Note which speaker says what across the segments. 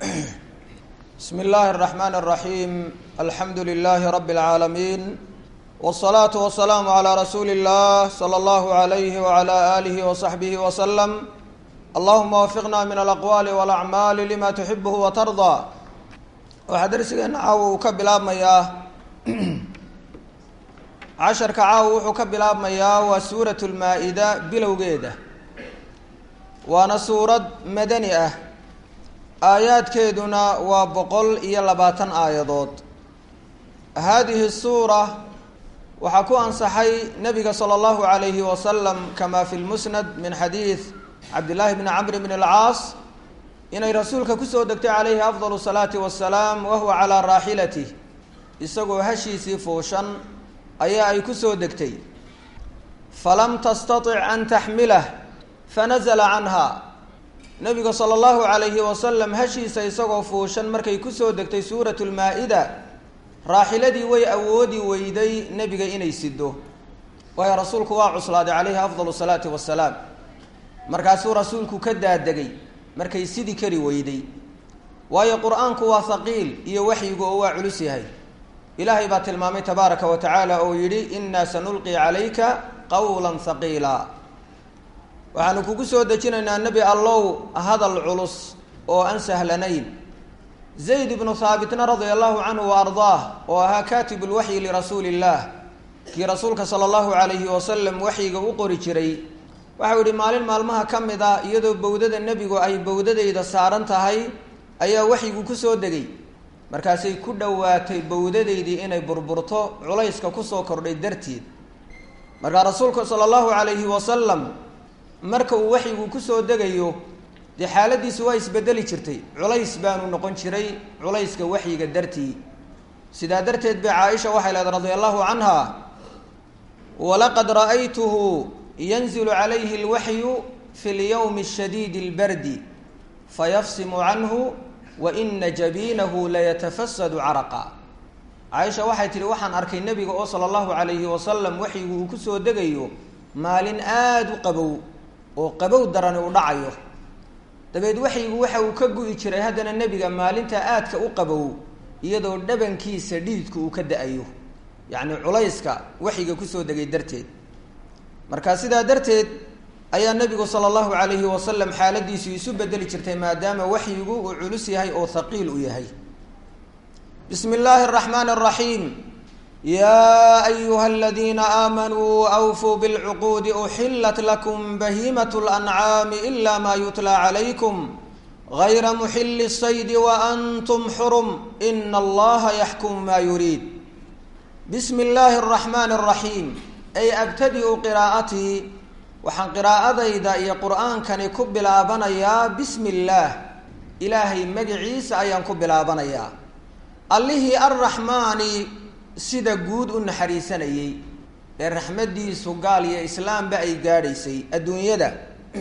Speaker 1: بسم الله الرحمن الرحيم الحمد لله رب العالمين والصلاة والسلام على رسول الله صلى الله عليه وعلى آله وصحبه وسلم اللهم وفقنا من الأقوال والأعمال لما تحبه وترضى waxaa darsigeena caawa uu ka bilaabmayaa casharka caawa wuxuu ka bilaabmayaa waa suurat lmaa-ida bilowgeeda waana suurad madani ah aayaadkeeduna waa boqol iyo labaatan aayadood haadihi suura waxaa ku ansaxay nabiga sala allahu calayhi wasalam kama fi lmusnad min xadiid cabdillaahi bni camr bn alcaas inay rasuulka kusoo degtay calayhi afdal salaati wasalaam wahuwa calaa raaxilatih isagoo hashiisii fuushan ayaa ay kusoo degtay falam tastatic an taxmilah fanazla canha nabiga sala allahu calayhi wasalam hashiisa isagoo fuushan markay kusoo degtay suurat lmaa-ida raaxiladii way awoodi weyday nebiga inay sido waayo rasuulku waa cuslaaday calayhi afdal salaati wasalaam markaasuu rasuulku ka daadegay markay sidii kari weyday waayo qur-aanku waa haqiil iyo waxyigu oo waa culus yahay ilaahay baa tilmaamay tabaaraka wa tacaala oo yidhi innaa sanulqi calayka qawla haqiila waxaanu kugu soo dejinaynaa nebi allow hadal culus oo aan sahlanayn zayd ibnu haabitna radia allahu canhu wa ardaah oo ahaa kaatib lwaxyi lirasuuli illaah kii rasuulka sala allahu calayhi wasalam waxyiga u qori jiray waxau yihi maalin maalmaha ka mid a iyadoo bowdada nebigu ay bowdadayda saaran tahay ayaa waxyigu kusoo degay markaasay ku dhowaatay bowdadaydii inay burburto culayska kusoo kordhay darteed markaa rasuulku sala allahu calayhi wasalam marka uu waxyigu kusoo degayo dee xaaladiisu waa isbedeli jirtay culays baanu noqon jiray culayska waxyiga dartii sidaa darteed bay caaisha waxay leedahay radia allahu canha walaqad ra'aytuhu yanzilu calayhi alwaxyu fi lyowmi shadiidi اlbardi fayafsimu canhu wa ina jabiinahu layatafasadu caraqa caaisha waxay tihi waxaan arkay nebiga oo sala allahu calayhi wasalam waxyigu uu kusoo degayo maalin aada u qabow oo qabow darani u dhacayo dabeed waxyigu waxa uu ka gu'i jiray haddana nebiga maalinta aadka u qabow iyadoo dhabankiisa dhididku uu ka da-ayo yacni culayska waxyiga kusoo degay darteed marka sidaa darteed ayaa nebigu sala allahu calayhi wasalam xaaladiisu isu bedeli jirtay maadaama waxyigu uu culus yahay oo haqiil u yahay bismi illaahi araxmaani araxiim yaa ayuha aladiina aamanuu awfuu bilcuquudi uxilat lakum bahiimat lancaami ila ma yutla calaykum gayra muxili saydi waantum xurum ina allaha yaxkumu ma yuriid bismi illaahi araxmaani araxiim ay abtadi-u qiraa'atii waxaan qiraa'adayda iyo qur-aankani ku bilaabanayaa bismi illaah ilaahay magiciisa ayaan ku bilaabanayaa allihii arraxmaani sida guud u naxariisanayey ee raxmaddiisu gaal iyo islaamba ay gaadhaysay adduunyada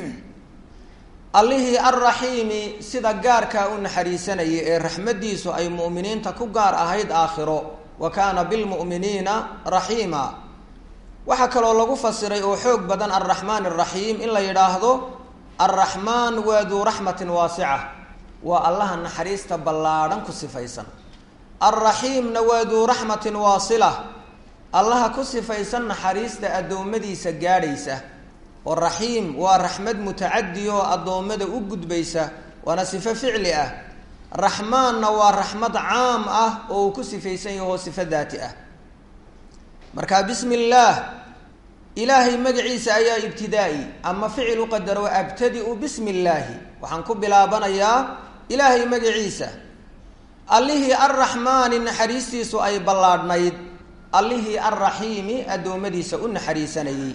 Speaker 1: allihii arraxiimi sida gaarkaa u naxariisanayay ee raxmaddiisu ay mu'miniinta ku gaar ahayd aakhiro wa kaana bilmu'miniina raxiima waxaa kaloo lagu fasiray oo xoog badan alraxmaan araxiim in la yidhaahdo alraxmaan waa duu raxmatin waasica waa allaha naxariista ballaadhan ku sifaysan alraxiimna waa duu raxmatin waasila allaha ku sifaysan naxariista addoommadiisa gaadhaysa oo raxiim waa raxmad mutacadi oo addoommada u gudbaysa waana sifo ficli ah raxmaanna waa raxmad caam ah oo uu ku sifaysan yaho sifo daati ah marka bismi illaah ilaahay magaciisa ayaa ibtidaa-i ama ficil u qadaro abtadi-u bismi illaahi waxaan ku bilaabanayaa ilaahay magaciisa allihii arraxmaani naxariistiisu ay ballaadhnayd allihii arraxiimi addoommadiisa u naxariisanayey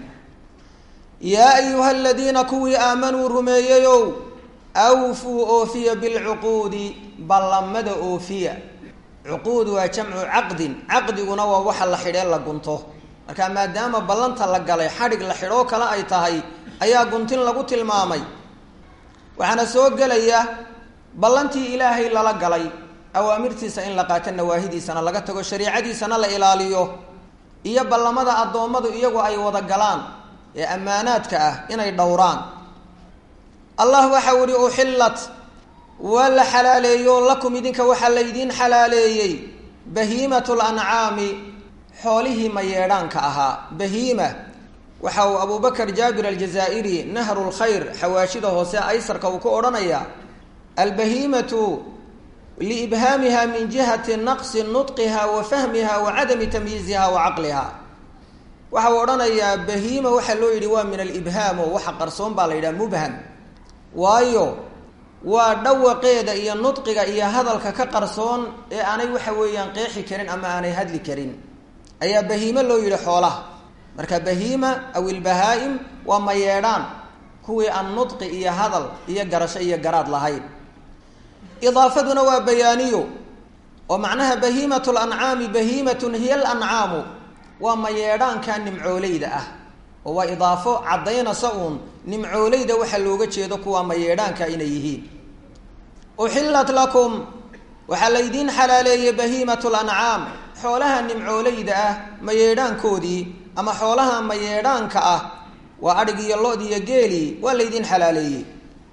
Speaker 1: yaa ayuha aladiina kuwii aamanuu rumeeyeyow awfuu oofiya bilcuquudi ballamada oofiya cuquud waa jamcu caqdin caqdiguna waa waxa la xidhee la gunto marka maadaama ballanta la galay xadhig la xidhoo kale ay tahay ayaa guntin lagu tilmaamay waxaana soo gelaya ballantii ilaahay lala galay awaamirtiisa in la qaato nawaahidiisana laga tago shariicadiisana la ilaaliyo iyo ballamada addoommadu iyagu ay wada galaan ee ammaanaadka ah inay dhowraan allah waxau ihi uxillat waa la xalaaleeyo lakum idinka waxaa laydiin xalaaleeyey bahiimatu lancaami xoolihii mayeedhaanka ahaa bahiima waxa uu abubakar jaabir aljazaa'iri nahru lkhayr xawaashida hoose aysarka uu ku odhanayaa albahiimatu liibhaamiha min jihati naqsi nudqiha wa fahmiha wa cadami tamyiiziha wa caqliha waxa uu odhanayaa bahiima waxaa loo yidhi waa min alibhaam oo waxa qarsoon baa la yidhaha mubham waayo waa dhawaqeeda iyo nudqiga iyo hadalka ka qarsoon ee aanay waxa weeyaan qeexi karin ama aanay hadli karin ayaa bahiime loo yidhi xoolaha marka bahiima aw ilbahaa-im waa mayeedhaan kuwii aan nudqi iyo hadal iyo garasho iyo garaad lahayn idaafaduna waa bayaaniyo oo macnaha bahiimatu lancaami bahiimatun hiya alancaamu waa mayeedhaanka nimcooleyda ah oo waa idaafo caddaynasa uun nimcooleyda waxaa looga jeedo kuwaa mayeedhaanka inay yihiin uxillat lakum waxaa laydiin xalaaleeyey bahiimatu lancaam xoolaha nimcooleyda ah mayeedhaankoodii ama xoolaha mayeedhaanka ah waa adhig iyo lo-d iyo geeli waa laydiin xalaaleeyey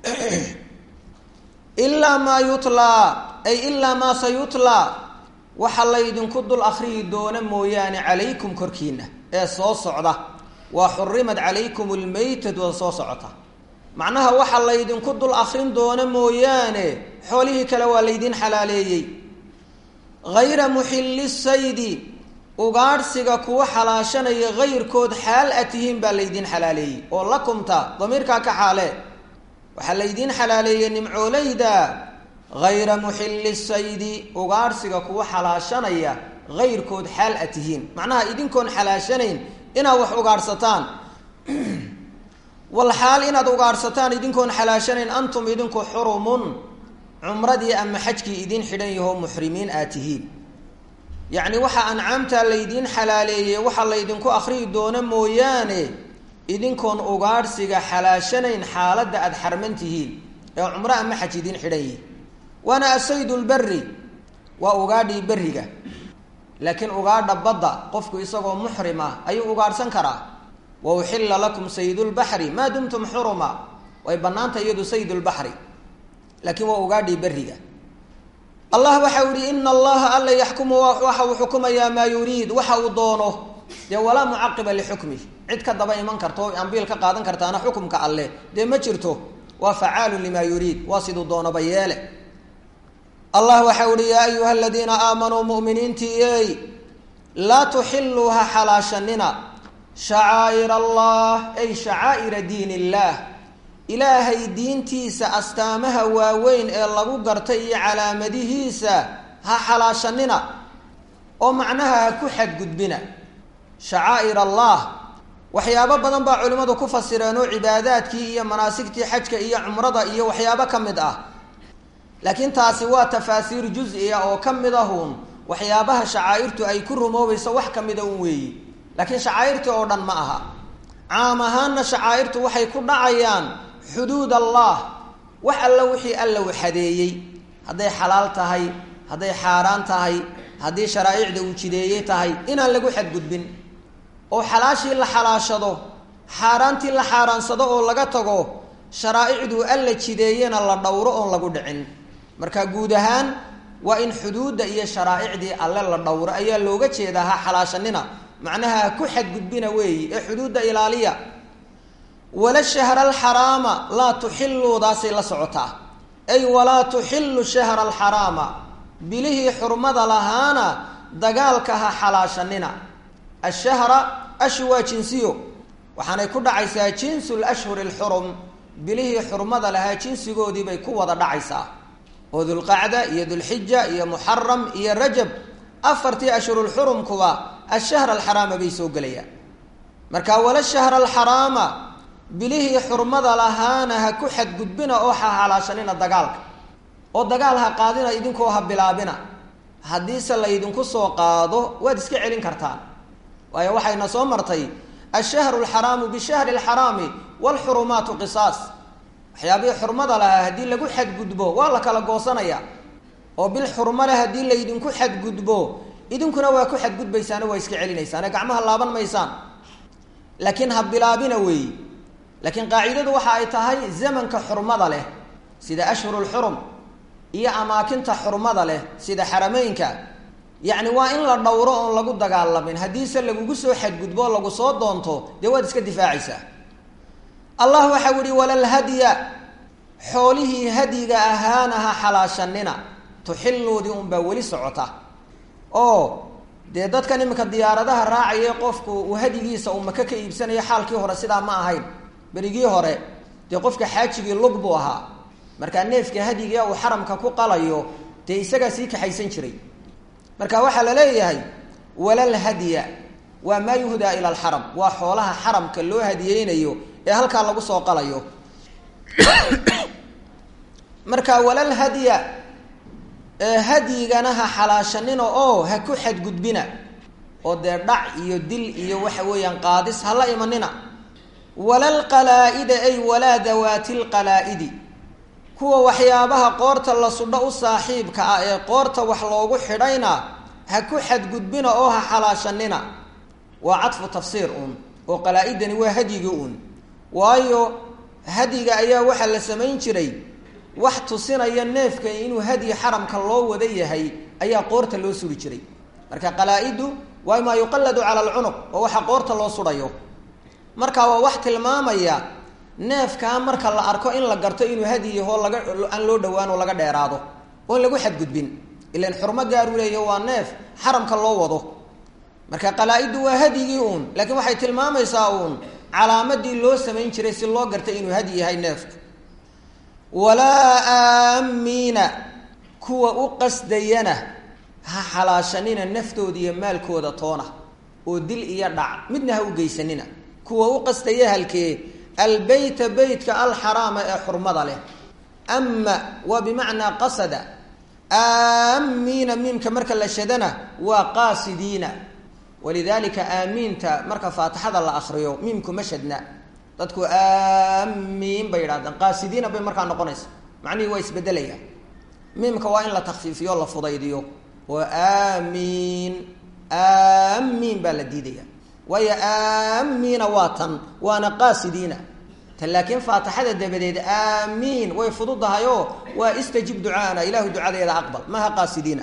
Speaker 1: ilaa maa yutlaa ay ilaa maa sayutlaa waxa laydinku dul akriyi doona mooyaane calaykum korkiina ee soo socda waa xurimad calaykum lmaytatu oo soo socota macnaha waxa laydinku dul akrin doona mooyaane xoolihii kale waa laydiin xalaaleeyey hayra muxilli saydi ugaadhsiga kuwa xalaashanaya hayrkood xaal a tihiin baa laydiin xalaaleeyey oo lakumta damiirkaa ka xaale waxaa laydiin xalaaleeyey nimcooleyda hayra muxilli saydi ugaadhsiga kuwa xalaashanaya hayrkood xaal a tihiin macnaha idinkoon xalaashanayn inaad wax ugaadhsataan wal xaal inaad ugaadhsataan idinkoon xalaashanayn antum idinku xurumun cumradii ama xajkii idiin xidhan yahoo muxrimiin aad tihiin yacni waxa ancaamtaa laydiin xalaaleeyey waxaa laydinku akriyi doona mooyaane idinkoon ugaadhsiga xalaashanayn xaaladda aada xarman tihiin ee cumro ama xaj idiin xidhan yihin waana asayd lberi waa ugaadhii beriga laakiin ugaadha badda qofku isagoo muxrim ah ayuu ugaadhsan karaa wa uxilla lakum saydulbaxri maa dumtum xuruma way bannaanta iyadu saydulbaxri laakiin waa ugaadhii beriga allah waxa u yihi ina allaha alla yaxkumu waxa uu xukumayaa maa yuriid waxa uu doono dee walaa mucaqiba lixukmih cid ka daba iman karta oo ambiil ka qaadan kartaana xukumka alleh dee ma jirto waa facaalun limaa yuriid waa siduu doonoba yeele allah waxa uhi yaa ayuha aladiina aamanuu muminiintiiyey laa tuxiluu ha xalaashanina shacaa'ir allah ay shacaa'ira diin illaah ilaahay diintiisa astaamaha waaweyn ee lagu gartay iyo calaamadihiisa ha xalaashanina oo macnaha ha ku xadgudbina shacaa'ir allah waxyaabo badan baa culimmadu ku fasireen oo cibaadaadkii iyo manaasigtii xajka iyo cumrada iyo waxyaabo ka mid ah laakiin taasi waa tafaasiir juz-iya oo ka mid ahun waxyaabaha shacaa'irtu ay ku rumoobayso wax ka mida un weeyi laakiin shacaa'irtii oo dhan ma aha caam ahaanna shacaa'irtu waxay ku dhacayaan xuduud allah wax alla wixii alla waxadeeyey hadday xalaal tahay hadday xaaraan tahay haddii sharaa'icda uu jideeyey tahay inaan lagu xadgudbin oo xalaashii la xalaashado xaaraantii la xaaraansado oo laga tago sharaa'icduu alla jideeyena la dhowro oon lagu dhicin marka guud ahaan waa in xuduudda iyo sharaa'icdii alle la dhowro ayaa looga jeedaa ha xalaashanina macnaha ha ku xadgudbina weeyi ee xuduudda ilaaliya wala shahra alxaraama laa tuxiluudaasay la socotaa ay walaa tuxilu shahra alxaraama bilihii xurmada lahaana dagaalka ha xalaashanina ashahra ashu waa jinsiyo waxaanay ku dhacaysaa jinsu lashhuri alxurum bilihii xurmada lahaa jinsigoodii bay ku wada dhacaysaa oo dulqacda iyo dulxija iyo muxaram iyo rajab afartii ashhurulxurumkuba ashahra alxaraama bay soo gelayaan marka wala shahra alxaraama bilihii xurmada lahaana ha ku xadgudbina oo ha halaashanina dagaalka oo dagaal ha qaadina idinkoo ha bilaabina haddiise laydinku soo qaado waad iska celin kartaan waayo waxayna soo martay ashahru alxaraamu bishahri alxaraami waalxurumaatu qisaas waxyaabihii xurmada lahaa haddii lagu xadgudbo waa la kala goosanaya oo bil xurmo leh haddii laydinku xadgudbo idinkuna waa ku xadgudbaysaano waa iska celinaysaane gacmaha laaban maysaan laakiin ha bilaabina weeyi laakiin qaacidadu waxa ay tahay zamanka xurmada leh sida ashhuru lxurum iyo amaakinta xurmada leh sida xarameynka yacni waa in la dhowro oon lagu dagaalamin haddiise lagugu soo xadgudbo o lagu soo doonto dee waad iska difaacaysaa allah waxau yihi walalhadya xoolihii hadyiga ahaana ha xalaashanina tuxiluudii unbaa weli socota oo dee dadkan iminka diyaaradaha raacaya qofku uu hadyigiisa uu maka ka iibsanayo xaalkii hore sidaa ma ahayn berigii hore dee qofka xaajigii lug buu ahaa markaa neefka hadyiga uu xaramka ku qalayo dee isagaa sii kaxaysan jiray marka waxaa la leeyahay walal hadya waa maa yuhdaa ila alxaram waa xoolaha xaramka loo hadiyeynayo ee halkaa lagu soo qalayo marka walal hadya hadyigana ha xalaashanina oo ha ku xadgudbina oo dee dhac iyo dil iyo waxa weeyaan qaadis hala imanina walal qalaa-ida ay walaa dawaati lqalaa-idi kuwa waxyaabaha qoorta la sudho u saaxiibka ah ee qoorta wax loogu xidhayna ha ku xadgudbina oo ha xalaashanina waa cadfu tafsiir uun oo qalaa-idani waa hadyigii uun waayo hadyiga ayaa waxaa la samayn jiray wax tusinaya neefka inuu hadyi xaramka loo wada yahay ayaa qoorta loo suri jiray marka qalaa-idu waa maa yuqalladu cala alcunuq oo waxa qoorta loo sudhayo marka waa wax tilmaamaya neefkaa marka la arko in la garto inuu hadyi yahoo laga aan loo dhowaan oo laga dheeraado oon lagu xadgudbin ilan xurmo gaaru leeya waa neef xaramka loo wado marka qalaa-idu waa hadyigii uun laakiin waxay tilmaamaysaa uun calaamadii loo samayn jiray si loo gartay inuu hadyi yahay neefka walaa aamiina kuwa u qasdayana ha xalaashanina naftooda iyo maalkooda toona oo dil iyo dhac midna ha u geysanina kuwa u qasdaya halkee albeyta beytka alxaraama ee xurmada leh ama waa bimacnaa qasada aamiina miimka marka la shadana waa qaasidiina walidalika aamiinta marka faatixada la akriyo miimku ma shadna dadku aamiin bay yidhahdaan qaasidiina bay markaa noqonaysa macnihii waa isbedelaya miimka waa in la takfiifiyo la fudaydiyo oo aamiin aamiin baa la diidaya waayo aamiina waa tan waana qaasidiina tan laakiin faatixada dabadeed aamiin way fududahayoo waa istajib ducaana ilaahu ducadeeda aqbal maha qaasidiina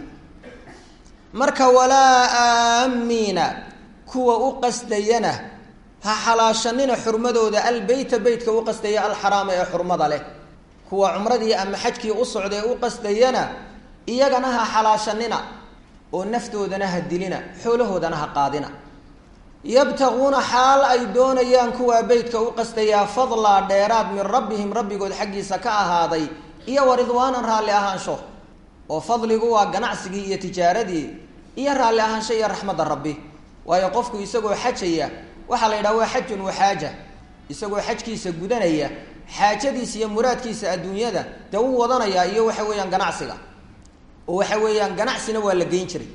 Speaker 1: marka walaa aamiina kuwa u qasdayana ha xalaashanina xurmadooda albeyta beytka u qasdaya alxaraama ee xurmada leh kuwa cumradii ama xajkii u socdae u qasdayana iyagana ha xalaashanina oo naftoodana ha dilina xoolahoodana ha qaadina yabtaguuna xaal ay doonayaan kuwaa beytka u qasdayaa fadlaa dheeraad min rabbihim rabbigood xaggiisa ka ahaaday iyo wa ridwaanan raalli ahaansho oo fadligu waa ganacsigii iyo tijaaradii iyo raalli ahaansho iyo raxmadda rabbi waayo qofku isagoo xajaya waxaa la yidhaha waa xajun wa xaaja isagoo xajkiisa gudanaya xaajadiisa iyo muraadkiisa adduunyada dee u wadanayaa iyo waxa weeyaan ganacsiga oo waxa weeyaan ganacsina waa la geyn jiray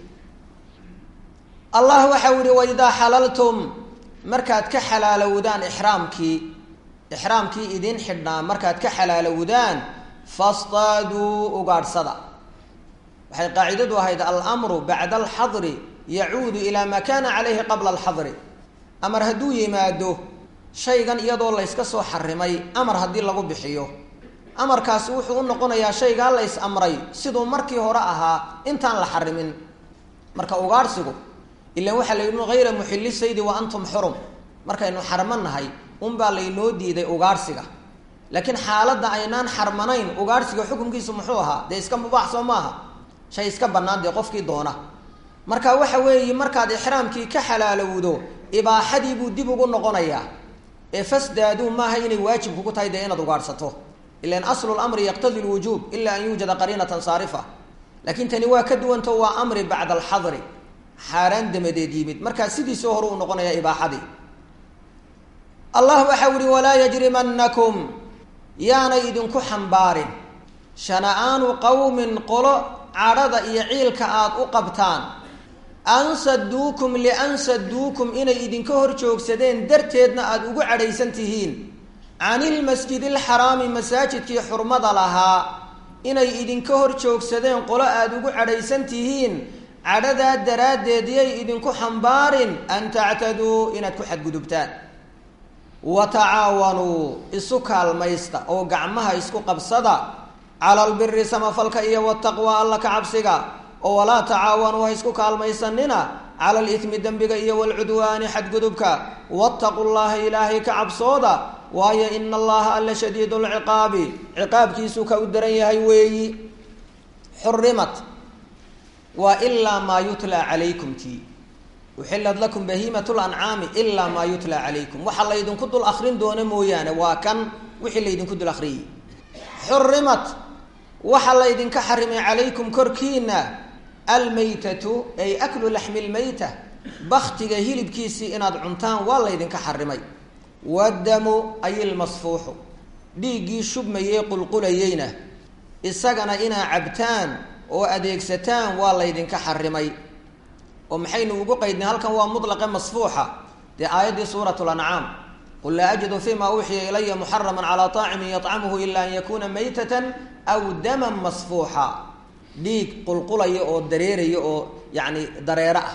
Speaker 1: allah waxau yihi waidaa xalaltum markaad ka xalaalowdaan ixraamkii ixraamkii idin xidhnaa markaad ka xalaalowdaan fastaaduu ugaadhsada waxay qaacidadu ahayd almru bacda alxadri yacuudu ilaa maa kana calayhi qabla alxadri amar hadduu yimaado shaygan iyadoo layska soo xarimay amar haddii lagu bixiyo amarkaasi wuxuu u noqonayaa shaygaa lays amray siduu markii hore ahaa intaan la xarimin marka ugaadhsigu ilan waxaa la yidhi hayra muxilli saydi wa antum xurum markaynu xarmanahay unbaa laynoo diiday ugaadhsiga laakiin xaaladda aynaan xarmanayn ugaadhsiga xukunkiisu muxuu ahaa dee iska mubaax soo maaha shay iska bannaan dee qofkii doona marka waxa weeye markaad ixraamkii ka xalaalowdo ibaaxadii buu dib ugu noqonayaa ee fasdaaduu maaha inay waajib kugu tahay dee inaad ugaadhsato ilan aslu lamri yaqtadi lwujuub ila an yuujada qariinatan saarifa laakiin tani waa ka duwanto waa amri bacda alxadri xaaraan damadeed yimid markaa sidiisoo hore uu noqonayaa ibaaxadii allah waxau yihi walaa yajrimanakum yaanay idinku xambaarin shana-aanu qowmin qolo cadhada iyo ciilka aada u qabtaan an saduukum lian saduukum inay idinka hor joogsadeen darteedna aada ugu cadhaysan tihiin can ilmasjidi alxaraami masaajidkii xurmada lahaa inay idinka hor joogsadeen qolo aada ugu cadhaysan tihiin cadhadaa daraaddeed yay idinku xambaarin an tactaduu inaad ku xadgudubtaan wa tacaawanuu isu kaalmaysta oo gacmaha isku qabsada cala albiri samafalka iyo wataqwa alla ka cabsiga oo walaa tacaawanuu ha isku kaalmaysanina cala alithmi dembiga iyo walcudwaani xadgudubka wattaqu llaha ilaahay ka cabsooda waayo ina allaha alla shadiid lciqaabi ciqaabkiisu ka u daran yahay weeyi xurimat waa ilaa maa yutla calaykum tii uxilad lakum bahiimat lancaami ilaa maa yutla calaykum waxa laydinku dul akrin doono mooyaane waa kan wixii laydinku dul akriyay xurimat waxa laydinka xarimay calaykum korkiina almaytatu ay aklu laxmi lmayta baktiga hilibkiisii inaad cuntaan waa laydinka xarimay wadamu ay ilmasfuuxu dhiiggii shubmayey qulqulayeyna isagana inaa cabtaan oo adeegsataan waa laydinka xarimay oo maxaynu ugu qaydnay halkan waa mutlaqe masfuuxa dee aayaddii suurat lancaam qul laa ajidu fima uuxiya ilaya muxaraman calaa طaacimin yطcamuhu ila an yakuna maytatan aw daman masfuuxa dhiig qulqulaya oo dareeraya oo yani dareero ah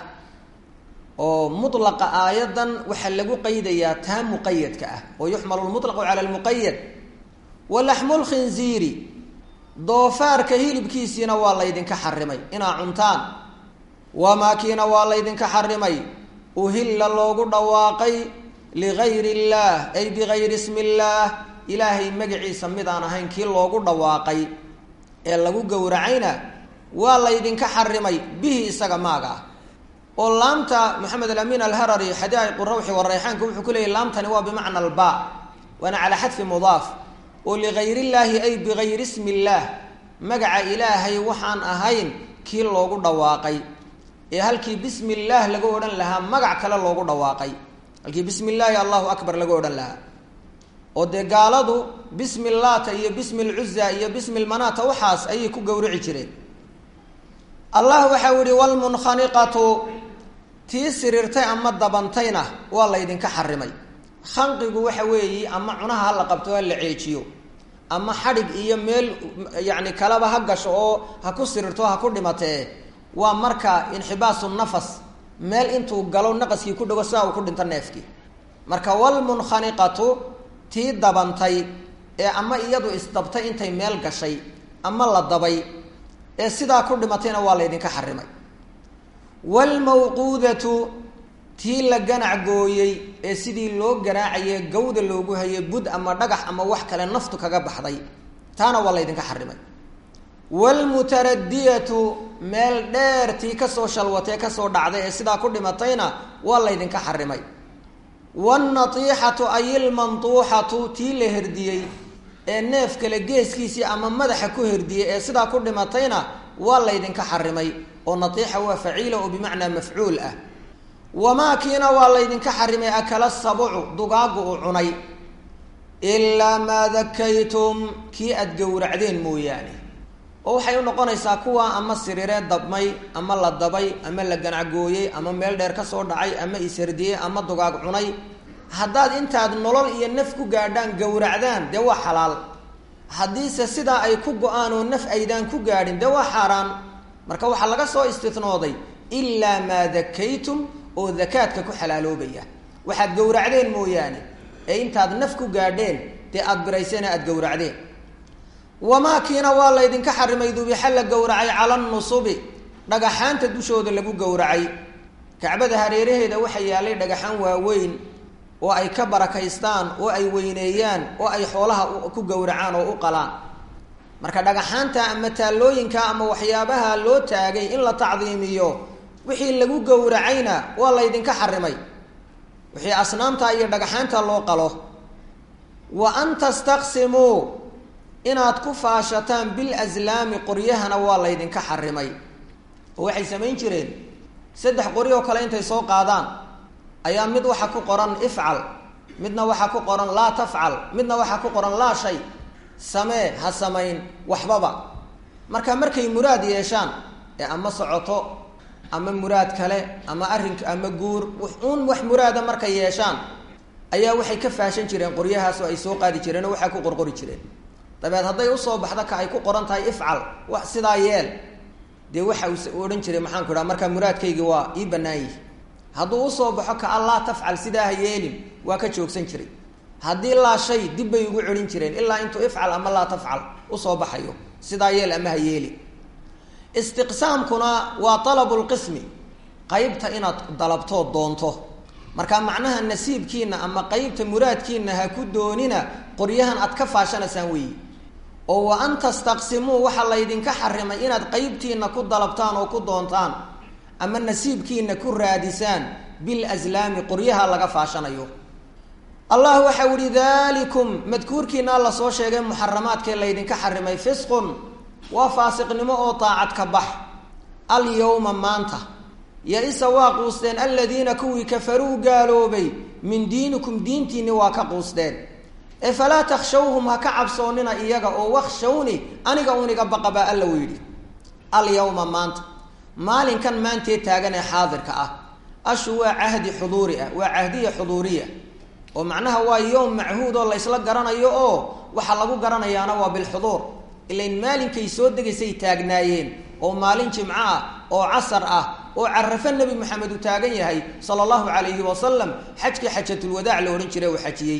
Speaker 1: oo mulaqa aayadan waxaa lagu qaydayaa taa muqayadka ah oo yuxmalu lmutlaqu cala lmuqayad walaxmu lkhinziiri doofaarka hilibkiisiina waa laydinka xarimay inaa cuntaan wamaakiina waa laydinka xarimay uhilla loogu dhawaaqay ligayri illaah ay bigayri ismi illaah ilaahay magaciisa midaan ahayn kii loogu dhawaaqay ee lagu gowracayna waa laydinka xarimay bihi isaga maaga ah oo laamta maxamed alamin alharari xadaaiqu rawxi warayxaanka wuxuu ku leeyay laamtani waa bimacna alba waana calaa xadfi mudaaf oo ligayr illaahi ay bigayri ismi illaah magaca ilaahay waxaan ahayn kii loogu dhawaaqay ee halkii bismi illaah laga odhan lahaa magac kale loogu dhawaaqay halkii bismi illaahi allahu akbar laga odhan lahaa oo dee gaaladu bismi llaata iyo bismi lcuza iyo bismi lmanata waxaas ayay ku gowrici jireen allah waxau yihi wlmunkhaniqatu tii siriirtay ama dabantayna waa laydinka xarimay khanqigu waxa weeyi ama cunaha ha la qabto ha la ceejiyo ama xadhig iyo meel yani kaleba ha gasho oo ha ku sirirto ha ku dhimatee waa marka inxibaasu nafas meel intuu galo naqaskii ku dhago sidaa uu ku dhinto neefkii marka walmunkhaniqatu tii dabantay ee ama iyadu isdabtay intay meel gashay ama la dabay ee sidaa ku dhimatayna waa laydinka xarimay waalmawquudatu tii la ganac gooyey ee sidii loo garaacaye gawda loogu hayay bud ama dhagax ama wax kale naftu kaga baxday taana waa laydinka xarimay waalmutaradiyatu meel dheer tii kasoo shalwatee kasoo dhacday ee sidaa ku dhimatayna waa laydinka xarimay waalnatiixatu ay ilmantuuxatu tii la herdiyey ee neef kale geeskiisii ama madaxa ku herdiyey ee sidaa ku dhimatayna waa laydinka xarimay oo natiixa waa faciila oo bimacnaa mafcuul ah wamaakiina waa laydinka xarimay akala sabucu dugaagu uu cunay ilaa maa dakaytum kii aada gowracdeen mooyaane oo waxay u noqonaysaa kuwa ama siriree dabmay ama la dabay ama la ganacgooyey ama meel dheer kasoo dhacay ama isherdiyey ama dugaag cunay haddaad intaad nolol iyo naf ku gaadhaan gowracdaan dee waa xalaal haddiise sidaa ay ku go-aan oo naf aydaan ku gaadhin dee waa xaaraan marka waxaa laga soo istinooday ilaa maa dakaytum oo dakaadka ku xalaaloobaya waxaad gowracdeen mooyaane ee intaad naf ku gaadheen dee aada biraysena aada gowracdeen wamaakiina waa laydinka xarimay dubixa la gowracay cala nusubi dhagaxaanta dushooda lagu gowracay kacbada hareeraheeda waxaa yaalay dhagaxaan waaweyn oo ay ka barakaystaan oo ay weyneeyaan oo ay xoolaha ku gowracaan oo u qalaan marka dhagaxaanta ama taallooyinka ama waxyaabaha loo taagay in la tacdiimiyo wixii lagu gowracayna waa laydinka xarimay wixii asnaamta iyo dhagaxaanta loo qalo wa an tastaqsimuu inaad ku faashataan bil aslaami qoryahana waa laydinka xarimay oo waxay samayn jireen saddex qori oo kale intay soo qaadaan ayaa mid waxa ku qoran ifcal midna waxaa ku qoran laa tafcal midna waxaa ku qoran laa shay samee ha samayn waxbaba marka markay muraad yeeshaan ee ama socoto ama muraad kale ama arrin ama guur uun wax muraada markay yeeshaan ayaa waxay ka faashan jireen qoryahaas oo ay soo qaadi jireen oo waxaa ku qorqori jireen dabeed hadday usoo baxdo ka ay ku qoran tahay ifcal wax sidaa yeel dee waxa uu odhan jiray maxaan ku idhaha markaa muraadkaygi waa ii bannaan yihi hadduu usoo baxo ka allaa tafcal sidaa ha yeelin waa ka joogsan jiray haddii laa shay dib bay ugu celin jireen ilaa intuu ifcal ama laa tafcal usoo baxayo sidaa yeel ama ha yeeli istiqsaamkuna waa talabu lqismi qeybta inaad dalabtoo doonto marka macnaha nasiibkiina ama qeybta muraadkiina ha ku doonina qoryahan aad ka faashanaysaan weeyi oo wa an tastaqsimuu waxaa laydinka xarimay inaad qeybtiina ku dalabtaan oo ku doontaan ama nasiibkiina ku raadisaan bilaslaami qoryaha laga faashanayo allah waxau ihi dalikum madkuurkiina la soo sheegay muxaramaadkee laydinka xarimay fisqun waa faasiqnimo oo daacad ka bax alyawma maanta ya-isa waa quusteen aladiina kuwii kafaruu gaaloobay min diinikum diintiinni waa ka quusteen ee falaa takhshawhum ha ka cabsoonina iyaga oo wakshawni aniga uniga baqa baa alla u yidhi alyawma maanta maalinkan maantee taagan ee xaadirka ah ashu waa cahdi xuduuri ah waa cahdiya xuduuriya oo macnaha waa yowm machuud oo laysla garanayo oo waxaa lagu garanayaana waa bilxuduur ilain maalinkay soo degaysay taagnaayeen oo maalin jimco ah oo casar ah oo carafo nebi maxamed uu taagan yahay sala allahu calayhi wasalam xajkii xajatulwadaac la odhan jiray uu xajiyey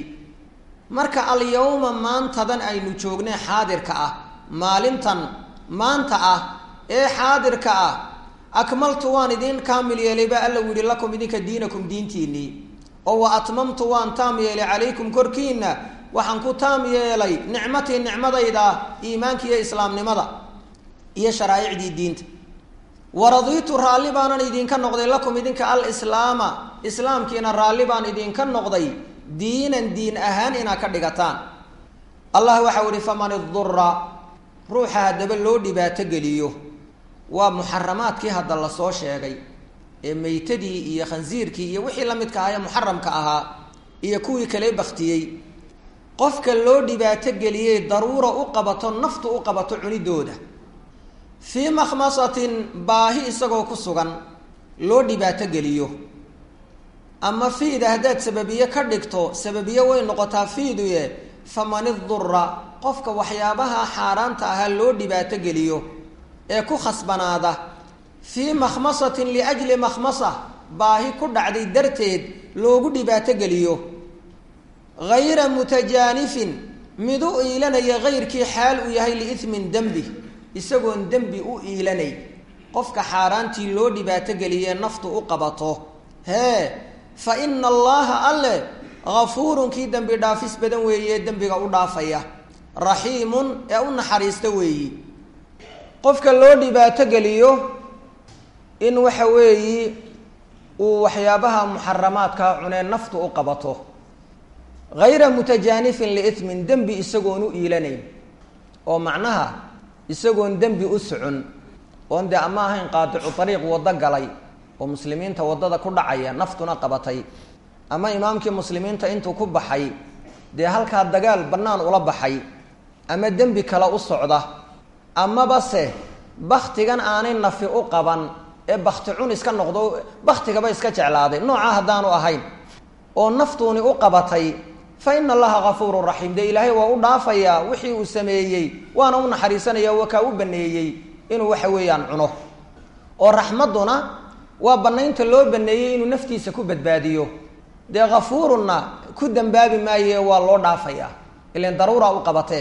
Speaker 1: marka alyawma maantadan aynu joognay xaadirka ah maalintan maanta ah ee xaadirka ah akmaltu waan idin kaamil yeelay baa alla u yihi lakum idinka diinakum diintiinnii oo wa atmamtu waan taam yeelay calaykum korkiina waxaan ku taam yeelay nicmatii nicmadayda iimaanka iyo islaamnimada iyo sharaa'icdii diinta waradiitu raalli baanan idinka noqday lakum idinka alislaama islaamkiina raalli baan idinka noqday diinan diin ahaan inaad ka dhigataan allah waxau ihi faman idura ruuxa haddaba loo dhibaato geliyo waa muxaramaadkii hadda lasoo sheegay ee meytadii iyo khansiirkii iyo wixii la midka ahaa ee muxaramka ahaa iyo kuwii kale baktiyey qofka loo dhibaato geliyey daruura u qabato naftu u qabato cunidooda fii makhmasatin baahi isagoo ku sugan loo dhibaato geliyo ama fiida haddaad sababiye ka dhigto sababiye way noqotaa fiiduye faman idura qofka waxyaabaha xaaraanta ahaa loo dhibaato geliyo ee ku khasbanaada fii makhmasatin liajli makhmasa baahi ku dhacday darteed loogu dhibaato geliyo hayra mutajaanifin mid u iilanaya hayrkii xaal uu yahay liismin dembi isagoon dembi u iilanay qofka xaaraantii loo dhibaato geliyee naftu u qabato hee fa ina allaha alle gafuurun kii dembi dhaafis badan weeye dembiga u dhaafaya raxiimun ee u naxariista weeyi qofka loo dhibaato geliyo in waxa weeyi uu waxyaabaha muxaramaadkaa cunee naftu u qabato hayra mutajaanifin liismin dembi isagoon u iilanayn oo macnaha isagoon dembi u socon oon dee ama ahayn qaadicu ariiq waddo galay oo muslimiinta waddada ku dhacaya naftuna qabatay ama imaamkii muslimiinta intuu ku baxay dee halkaa dagaal bannaan ula baxay ama dembi kale u socda amaba se baktigan aanay nafi u qaban ee bakti cun iska noqdo baktigaba iska jeclaaday noocaa haddaanu ahayn oo naftuuni u qabatay fa ina allaha gafuurun raxiim dee ilaahay waa u dhaafayaa wixii uu sameeyey waana u naxariisanaya waa kaa u baneeyey inuu waxa weeyaan cuno oo raxmadduna waa banaynta loo baneeyey inuu naftiisa ku badbaadiyo dee kafuurunna ku dambaabi maaye waa loo dhaafayaa ilan daruura u qabatee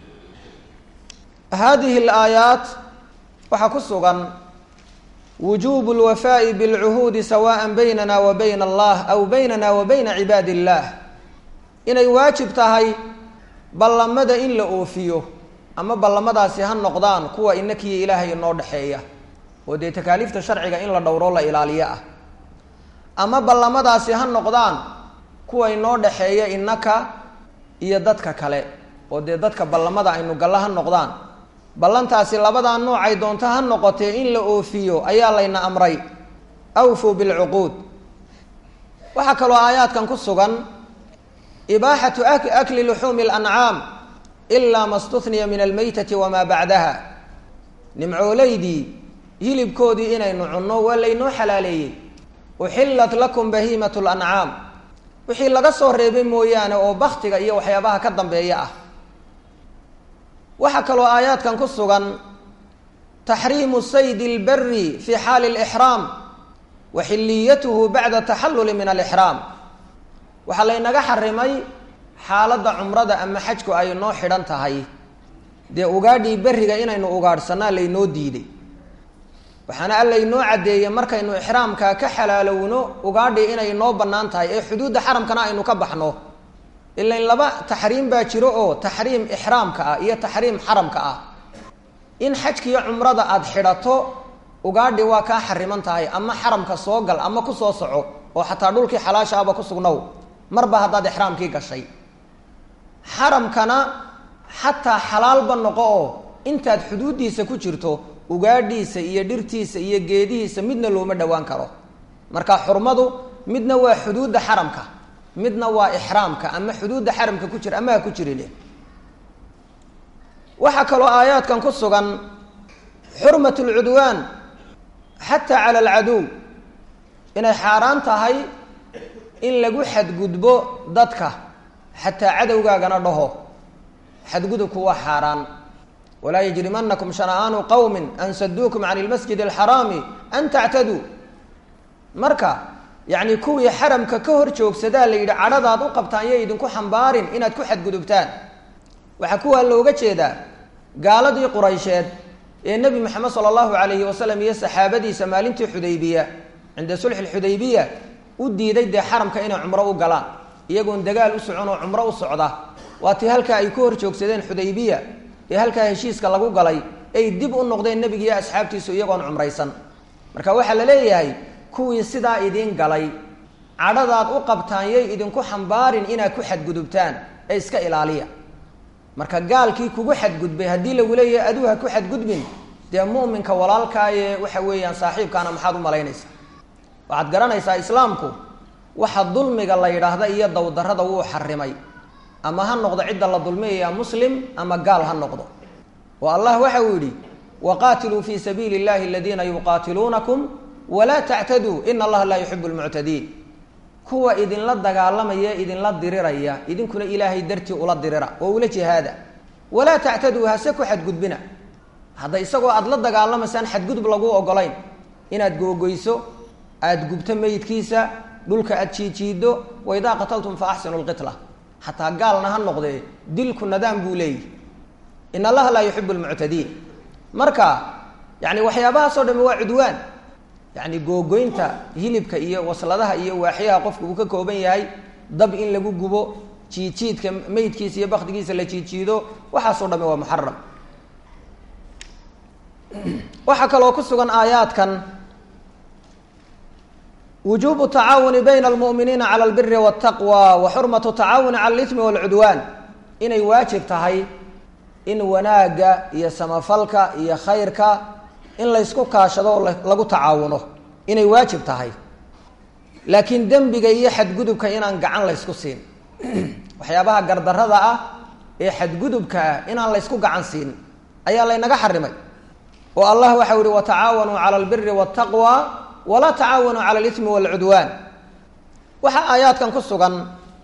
Speaker 1: hadihi alaayaat waxaa ku sugan wujubu lwafaa'i bilcuhuudi sawaan baynana wa bayna allah aw baynana wa bayna cibaadi illah inay waajib tahay ballamada in la oofiyo ama ballamadaasi ha noqdaan kuwa inakiyo ilaahay inoo dhexeeya oo dee takaaliifta sharciga in la dhowro la ilaaliyo ah ama ballamadaasi ha noqdaan kuwa inoo dhexeeya inaka iyo dadka kale oo dee dadka ballamada aynu galla ha noqdaan ballantaasi labadaa noocay doonto ha noqotee in la oofiyo ayaa layna amray awfuu bilcuquud waxaa kaloo aayaadkan ku sugan ibaaxatu akli luxuumi alancaam ilaa ma stuniya min almaytati wamaa bacdaha nimcooleydii hilibkoodii inaynu cunno waa laynoo xalaaleeyey uxillat lakum bahiimat lancaam wixii laga soo reebay mooyaane oo baktiga iyo waxyaabaha ka dambeeya ah waxaa kaloo aayaadkan ku sugan taxriimu saydi اlbari fi xaali اlixraam wa xiliyatuhu bacda taxalluli min alixraam waxaa laynaga xarimay xaaladda cumrada ama xajku ay noo xidhan tahay dee ugaadhii berriga inaynu ugaadhsanaa laynoo diiday waxaana alla inoo caddeeyey markaynu ixraamkaa ka xalaalowno ugaadhii inay noo bannaan tahay ee xuduudda xaramkana aynu ka baxno ilan laba taxriim baa jiro oo taxriim ixraamka ah iyo taxriim xaramka ah in xajkiiyo cumrada aada xidhato ugaadhi waa kaa xariman tahay ama xaramka soo gal ama ku soo soco oo xataa dhulkii xalaasha ahba ku sugnow marba haddaad ixraamkii gashay xaramkana xataa xalaalba noqo oo intaad xuduuddiisa ku jirto ugaadhiisa iyo dhirtiisa iyo geedihiisa midna looma dhowaan karo marka xurmadu midna waa xuduudda xaramka midna waa ixraamka ama xuduudda xaramka ku jira ama ha ku jiri leh waxaa kaloo aayaadkan ku sugan xurmat lcudwaan xataa cala alcaduw inay xaaraan tahay in lagu xadgudbo dadka xataa cadowgaagana dhaho xadgudubku waa xaaraan walaa yajrimanakum shana'aanu qowmin an saduukum can ilmasjid alxaraami an tactaduu marka yacni kuwii xaramka ka hor joogsadaa la yidhi cadhadaad u qabtaan yo idinku xambaarin inaad ku xadgudubtaan waxaa kuwaa looga jeedaa gaaladii quraysheed ee nebi moxamed sala allahu calayhi wasalam iyo saxaabadiisa maalintii xudaybiya cinda sulxi lxudaybiya u diiday dee xaramka inay cumro u galaan iyagoon dagaal u socon oo cumro u socda waa tii halkaa ay ku hor joogsadeen xudaybiya ee halkaa heshiiska lagu galay ay dib u noqdeen nebigiiyo asxaabtiisu iyagoon cumraysan marka waxaa la leeyahay kuwii sidaa idiin galay cadhadaad u qabtaan yay idinku xambaarin inaad ku xadgudubtaan ee iska ilaaliya marka gaalkii kugu xadgudbay haddii lagu leeyahay aduu ha ku xadgudbin dee mu'minka walaalkaaye waxa weeyaan saaxiibkaana maxaad u malaynaysaa waxaad garanaysaa islaamku waxa dulmiga la yidhaahda iyo dowdarrada wuu xarimay ama ha noqdo cidda la dulmiyaya muslim ama gaal ha noqdo oo allah waxa uu yidhi waqaatiluu fii sabiili اllahi aladiina yuqaatiluunakum walaa tactaduu ina allaha laa yuxibu lmuctadiin kuwa idinla dagaalamaya idinla diriraya idinkuna ilaahay dartii ula dirira oo ula jihaada walaa tactaduu hase ku xadgudbina hadda isagoo aada la dagaalamaysaan xadgudub lagu ogolayn inaad googoyso aada gubto meydkiisa dhulka aada jiijiido waidaa qataltum fa axsinu lqitla xataa gaalna ha noqdee dilku nadaan buu leeyihi in allaha laa yuxibu lmuctadiin marka yani waxyaabahaasoo dhami waa cudwaan yani googoynta hilibka iyo wasladaha iyo waaxyaha qofka uu ka kooban yahay dab in lagu gubo jiidjiidka meydkiisa iyo bakdigiisa la jiidjiido waxaasoo dhami waa muxaram waxaa kaloo ku sugan aayaadkan wujubu tacaawuni bayna almu'miniina cala albiri waltaqwa wa xurmatu tacaawuni cala alismi walcudwaan inay waajib tahay in wanaagga iyo samafalka iyo khayrka in laysku kaashado oo lagu tacaawuno inay waajib tahay laakiin dembiga iyo xadgudubka inaan gacan laysku siin waxyaabaha gardarrada ah ee xadgudubka ah inaan laysku gacan siin ayaa laynaga xarimay oo allah waxau yihi watacaawanuu cala albiri waltaqwa walaa tacaawanuu cala alismi walcudwaan waxaa aayaadkan ku sugan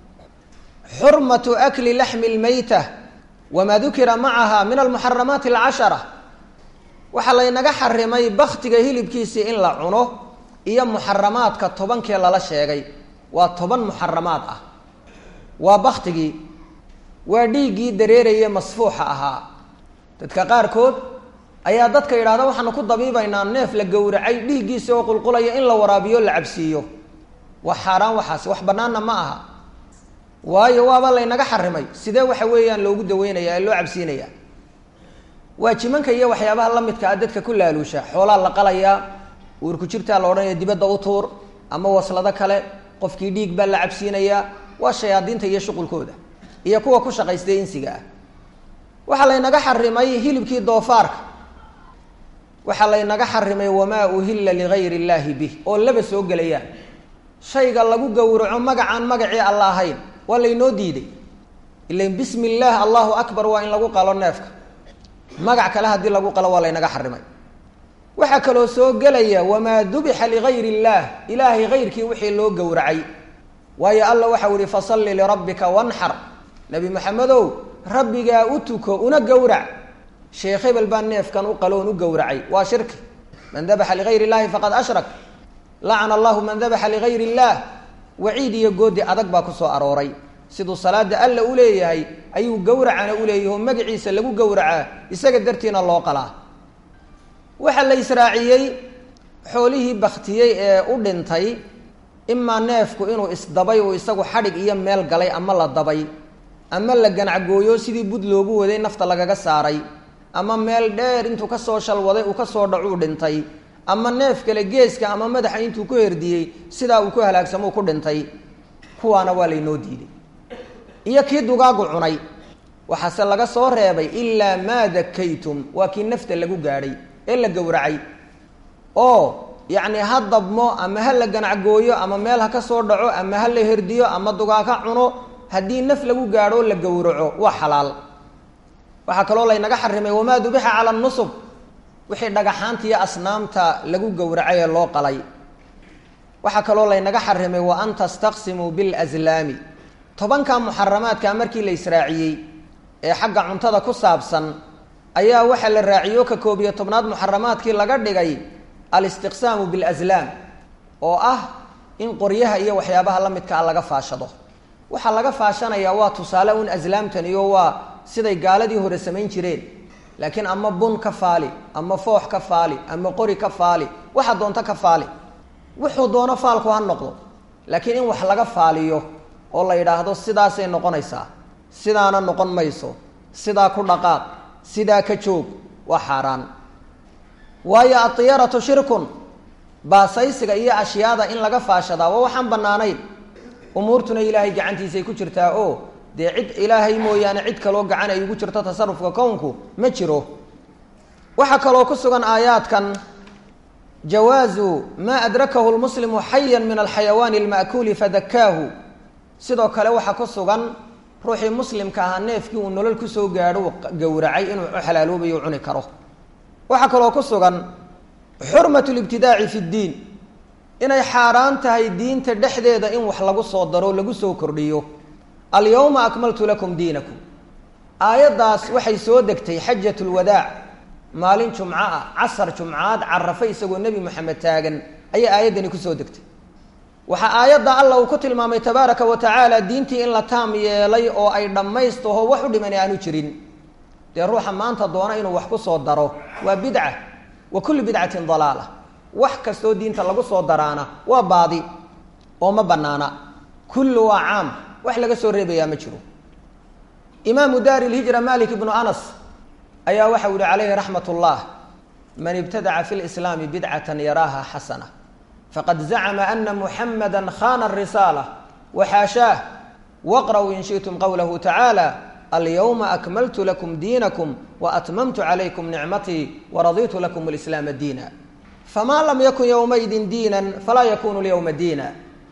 Speaker 1: xurmatu akli laxmi lmeyta wamaa dukira macaha min almuxaramaati alcashara waxaa laynaga xarimay baktiga hilibkiisii in la cuno iyo muxaramaadka tobankee lala sheegay waa toban muxaramaad ah waa baktigii waa dhiiggii dareeraye masfuuxa ahaa dadka qaarkood ayaa dadka yidhahda waxaanu ku dabiibaynaa neef la gowracay dhiiggiisa oo qulqulaya in la waraabiyo la cabsiiyo wax xaaraan waxaasi wax bannaanna ma aha waayo waaba laynaga xarimay sidee waxa weeyaan loogu daweynaya ee loo cabsiinaya waa jimanka iyo waxyaabaha la midka ah dadka ku laaluusha xoolaa la qalayaa uurku jirtaa la odhanaya dibadda u tuur ama waslado kale qofkii dhiig baa la cabsiinayaa waa shayaadiinta iyo shuqulkooda iyo kuwa ku shaqaystay insiga ah waxaa laynaga xarimay hilibkii doofaarka waxaa laynaga xarimay wamaa uhilla ligayri illaahi bih oo laba soo gelayaan shayga lagu gowraco magacaan magacii alla ahayn waa laynoo diiday ilan bismi illaah allahu akbar waa in lagu qalo neefka magac kale haddii lagu qalo waa laynaga xarimay waxaa kaloo soo gelaya wamaa dubixa ligayri illaah ilaahay hayrkii wixii loo gowracay waayo alla waxau ihi fasalli lirabbika wanxar nebi maxamedow rabbigaa u tuko una gowrac sheekh hebel baa neefkan u qaloon u gowracay waa shirki man dabaxa ligayr illahi faqad ashrak lacana allahu man dabaxa ligayr illaah waciid iyo goodi adag baa ku soo arooray siduu salaada alla u leeyahay ayuu gowracana u leeyahay oo magaciisa lagu gowracaa isaga dartiina loo qalaa waxaa la israaciyey xoolihii baktiyey ee u dhintay imaa neefku inuu isdabay uu isagu xadhig iyo meel galay ama la dabay ama la ganacgooyo sidii bud loogu waday nafta lagaga saaray ama meel dheer intuu kasoo shalwaday uu kasoo dhacuu dhintay ama neef kale geeska ama madaxa intuu ku herdiyey sidaa uu ku halaagsamou ku dhintay kuwaana waa laynoo diiday iyo kii dugaagu cunay waxaase laga soo reebay ilaa maa dakaytum waa kii nafta lagu gaadhay ee la gowracay oo yacni ha dabmo ama ha la ganacgooyo ama meel ha ka soo dhaco ama ha la herdiyo ama dugaa ka cuno haddii naf lagu gaadho la gowraco waa xalaal waxaa kaloo laynaga xarimay wamaa dubixa cala nusub wixii dhagaxaanta iyo asnaamta lagu gowracay ee loo qalay waxaa kaloo laynaga xarimay wa an tastaqsimuu bilazlaami tobanka muxaramaadka markii la israaciyey ee xagga cuntada ku saabsan ayaa waxaa la raaciyo ka koob iyo tobnaad muxaramaadkii laga dhigay alistiqsaamu bilazlaam oo ah in qoryaha iyo waxyaabaha la midkaa laga faashado waxaa laga faashanayaa waa tusaale un aslaamtan iyo waa siday gaaladii hore samayn jireen laakiin ama bun ka faali ama foox ka faali ama qori ka faali waxa doonto ka faali wuxuu doono faalku ha noqdo laakiin in wax laga faaliyo oo la yidhaahdo sidaasay noqonaysaa sidaana noqon mayso sidaa ku dhaqaaq sidaa ka joog waa xaaraan waayo adiyaratu shirkun baasaysiga iyo ashyaada in laga faashadaa waa waxaan bannaanayn umuurtuna ilaahay gacantiisay ku jirtaa oo dee cid ilaahay mooyaane cid kaloo gacan ay ugu jirto tasarufka kownku ma jiro waxaa kaloo ku sugan aayaadkan jawaazu maa adrakahu lmuslimu xayan min alxayawaani alma'kuuli fadakaahu sidoo kale waxaa ku sugan ruuxii muslimka ahaa neefkii uu nolol kusoo gaadho uu gowracay inuu u xalaaloobayo u cuni karo waxaa kaloo ku sugan xurmatu libtidaaci fi ddiin inay xaaraan tahay diinta dhexdeeda in wax lagu soo daro lagu soo kordhiyo alyawma akmaltu lakum diinakum aayaddaas waxay soo degtay xajat lwadaac maalin jumco ah casar jumcaad carafa isagoo nebi moxamed taagan ayay aayaddani kusoo degtay waxaa aayadda alla uu ku tilmaamay tabaaraka wa tacaala diintii in la taam yeelay oo ay dhammaystaho wax u dhiman aanu jirin dee ruuxa maanta doona inuu wax ku soo daro waa bidca wa kullu bidcatin dalaala wax kastoo diinta lagu soo daraana waa baadi oo ma banaana kullu waa caam wax laga soo reebayaa ma jiro imaamu daari lhijra malik ibnu anas ayaa waxau yihi calayhi raxmat ullah man ibtadaca fi lislaami bidcatan yaraaha xasana faqad zacma ana muxamada khana risaala waxaashaah waqra'uu in shiئtum qowlahu tacaala alyawma akmaltu lakum diinakum waatmamtu calaykum nicmatii waraditu lakum lislaama diina famaa lam yakun yowmaidin diinan falaa yakunu lyowma diina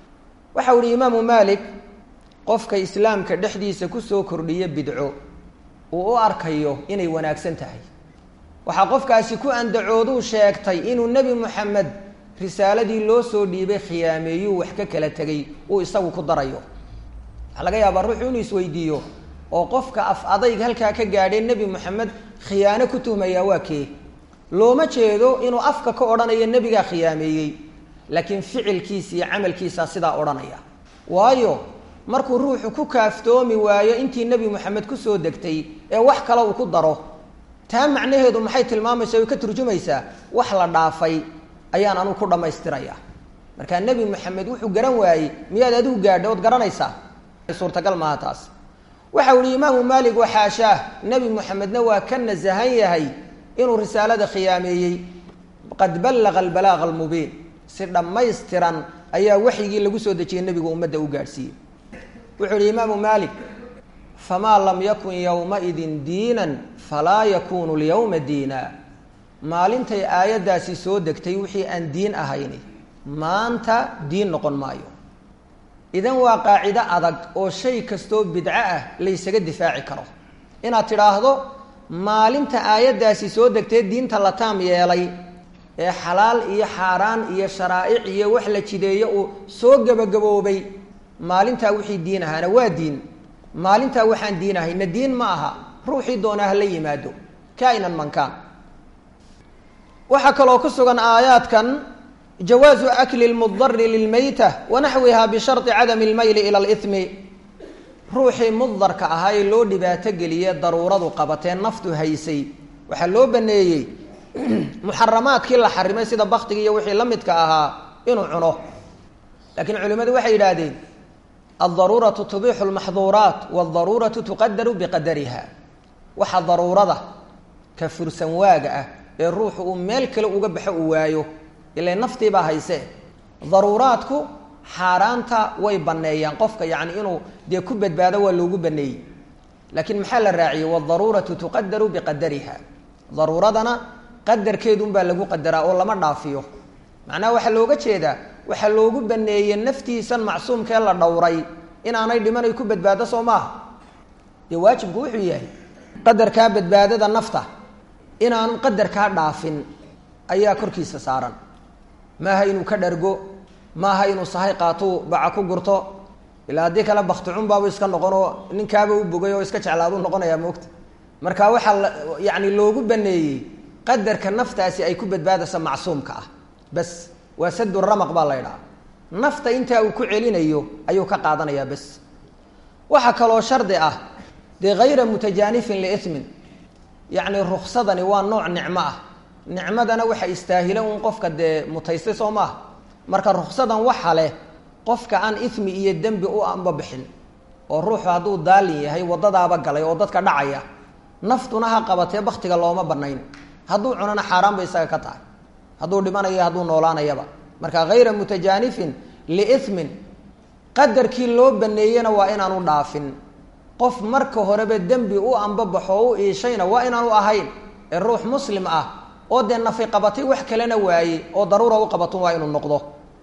Speaker 1: waxau ihi imaamu malik qofka islaamka dhexdiisa kusoo kordhiya bidco uu u arkayo inay wanaagsan tahay waxaa qofkaasi ku andacooduu sheegtay inuu nebi moxamed risaaladii loo soo dhiibay khiyaameeyuu wax ka kala tegay uu isagu ku darayo waxaa laga yaabaa ruuxu inuu isweydiiyo oo qofka af adayg halkaa ka gaadhee nebi moxamed khiyaano ku tuhmayaa waa kee looma jeedo inuu afka ka odhanayo nebigaa khiyaameeyey laakiin ficilkiisa iyo camalkiisaa sidaa odhanaya waayo markuu ruuxu ku kaaftoomi waayo intii nebi moxamed kusoo degtay ee wax kale uu ku daro taa macnaheedu maxay tilmaamaysa o ka turjumaysaa wax la dhaafay ayaan anugu ku dhammaystiraya markaa nebi moxamed wuxuu garan waayey miyaad adigu gaadha ood garanaysaa suurtagal maaha taas waxau ihi imaamu maalik waxaashaah nebi moxamedna waa ka nasahan yahay inuu risaalada khiyaameeyey qad ballaqa albalaaqa almubiin si dhammaystiran ayaa waxyigii lagu soo dejiyey nebigu ummadda u gaadhsiiyey wuxuu ihi imaamu maalik famaa lam yakun yowmaidin diinan falaa yakunu lyawma diina maalintay aayaddaasi soo degtay wixii aan diin ahayni maanta diin noqon maayo idan waa qaacido adag oo shay kastoo bidco ah laysaga difaaci karo inaad tidhaahdo maalinta aayaddaasi soo degtee diinta la taam yeelay ee xalaal iyo xaaraan iyo sharaa'ic iyo wax la jideeyo uu soo gebagaboobay maalintaa wixii diin ahaana waa diin maalintaa waxaan diin ahayna diin ma aha ruuxii doonaa hala yimaado kainan mankaan waxaa kaloo ku sugan aayaadkan jawaazu akli lmudari lilmayta wanaxwiha bisharطi cadami اlmayli ilى اlإثmi ruuxii mudarka ahaa ee loo dhibaato geliye daruuradu qabatee naftu haysay waxaa loo baneeyey muxaramaadkii la xarimay sida baktiga iyo wixii la midka ahaa inuu cuno laakiin culimmadu waxay yidhaahdeen aldaruuratu tubixu lmaxduuraat wadaruuratu tuqadaru biqadariha waxa daruurada ka fursan waaga ah ee ruuxu uu meel kale uga baxo uu waayo ila naftiibaa hayse daruuraadku xaaraanta way baneeyaan qofka yani inuu dee ku badbaado waa loogu baneeyey laakiin maxaa la raaciyey wadaruuratu tuqadaru biqadariha daruuradana qadarkeedunbaa lagu qadaraa oo lama dhaafiyo macnaha waxaa looga jeedaa waxaa loogu baneeyey naftiisan macsuumkee la dhowray inaanay dhimanay ku badbaado soo maaha dee waajibku wuxuu yahay qadarkaa badbaadada nafta inaanu qadarkaa dhaafin ayaa korkiisa saaran maaha inuu ka dhargo maaha inuu sahay qaatuu baca ku gurto ilaa haddii kale bakticunbaabu iska noqonoo ninkaaba u bogay oo iska jeclaaduu noqonayaa moogta marka waxaa la yani loogu baneeyey qadarka naftaasi ay ku badbaadaysa macsuumka ah bas waa sadu ramaq baa la ydhaha nafta intaa uu ku celinayo ayuu ka qaadanayaa bas waxaa kaloo shardi ah dee hayra mutajaanifin liimin yacni ruksadani waa nooc nicmo ah nicmadana waxa istaahila un qofka dee mutaystay soo maaha marka ruksadan waxa leh qofka aan ismi iyo dembi u anbabixin oo ruuxu hadduu daalin yahay waddadaaba galay oo dadka dhacaya naftuna ha qabatee baktiga looma banayn hadduu cunana xaaraan bay isaga ka tahay hadduu dhimanayo hadduu noolaanayaba marka hayra mutajaanifin liimin qadarkii loo baneeyena waa inaanu dhaafin qof marka horeba dembi u anbabaxo o u iishayna waa inaanu ahayn ee ruux muslim ah oo dee nafi qabatay wax kalena waaye oo daruura u qabatun waa inuu noqdo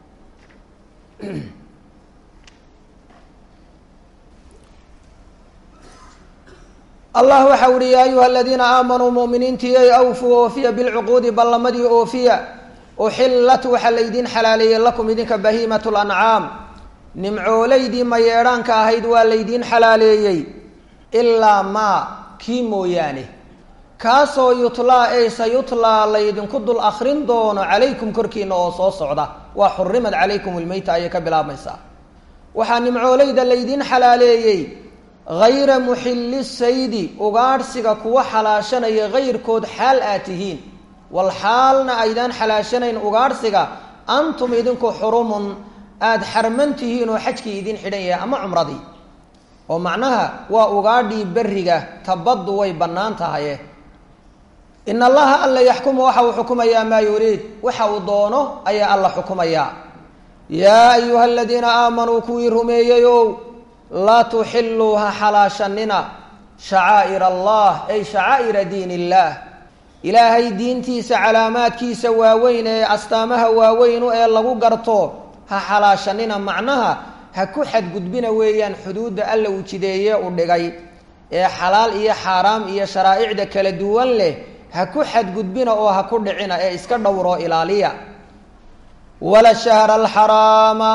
Speaker 1: allah waxa uhi yaa ayuha aladiina aamanuu muminiintii awfuu oofiya bilcuquudi ballamadii oofiya uxillat waxaa laydin xalaaleeyey lakum idinka bahiimat lancaam nimcoolaydii mayeedhaanka ahayd waa laydiin xalaaleeyey ilaa maa kii mooyaane kaasoo yutlaa ey sayutlaa laydinku dul akrin doono calaykum korkiina oo soo socda waa xurimad calaykum ilmeyta ayay ka bilaabmaysaa waxaa nimcoolayda laydiin xalaaleeyey hayra muxilli saydi ugaadhsiga kuwa xalaashanaya hayrkood xaal aad tihiin wal xaalna aydaan xalaashanayn ugaadhsiga antum idinku xurumun aada xarman tihiin oo xajkii idin xidhan yahay ama cumradii oo macnaha waa ugaadhii berriga tabaddu way bannaan tahaye in allaha alla yaxkumu waxa uu xukumayaa maa yuriid waxa uu doono ayaa alla xukumayaa yaa ayuha aladiina aamanuu kuwii rumeeyeyow laa tuxiluu ha xalaashanina shacaa'ir allah ay shacaa'ira diin illaah ilaahay diintiisa calaamaadkiisa waaweyn ee astaamaha waaweynu ee lagu garto ha xalaashanina macnaha ha ku xadgudbina weeyaan xuduudda alla uu jideeye u dhigay ee xalaal iyo xaaraam iyo sharaa'icda kala duwan leh ha ku xadgudbina oo ha ku dhicina ee iska dhowroo ilaaliya wala shahra alxaraama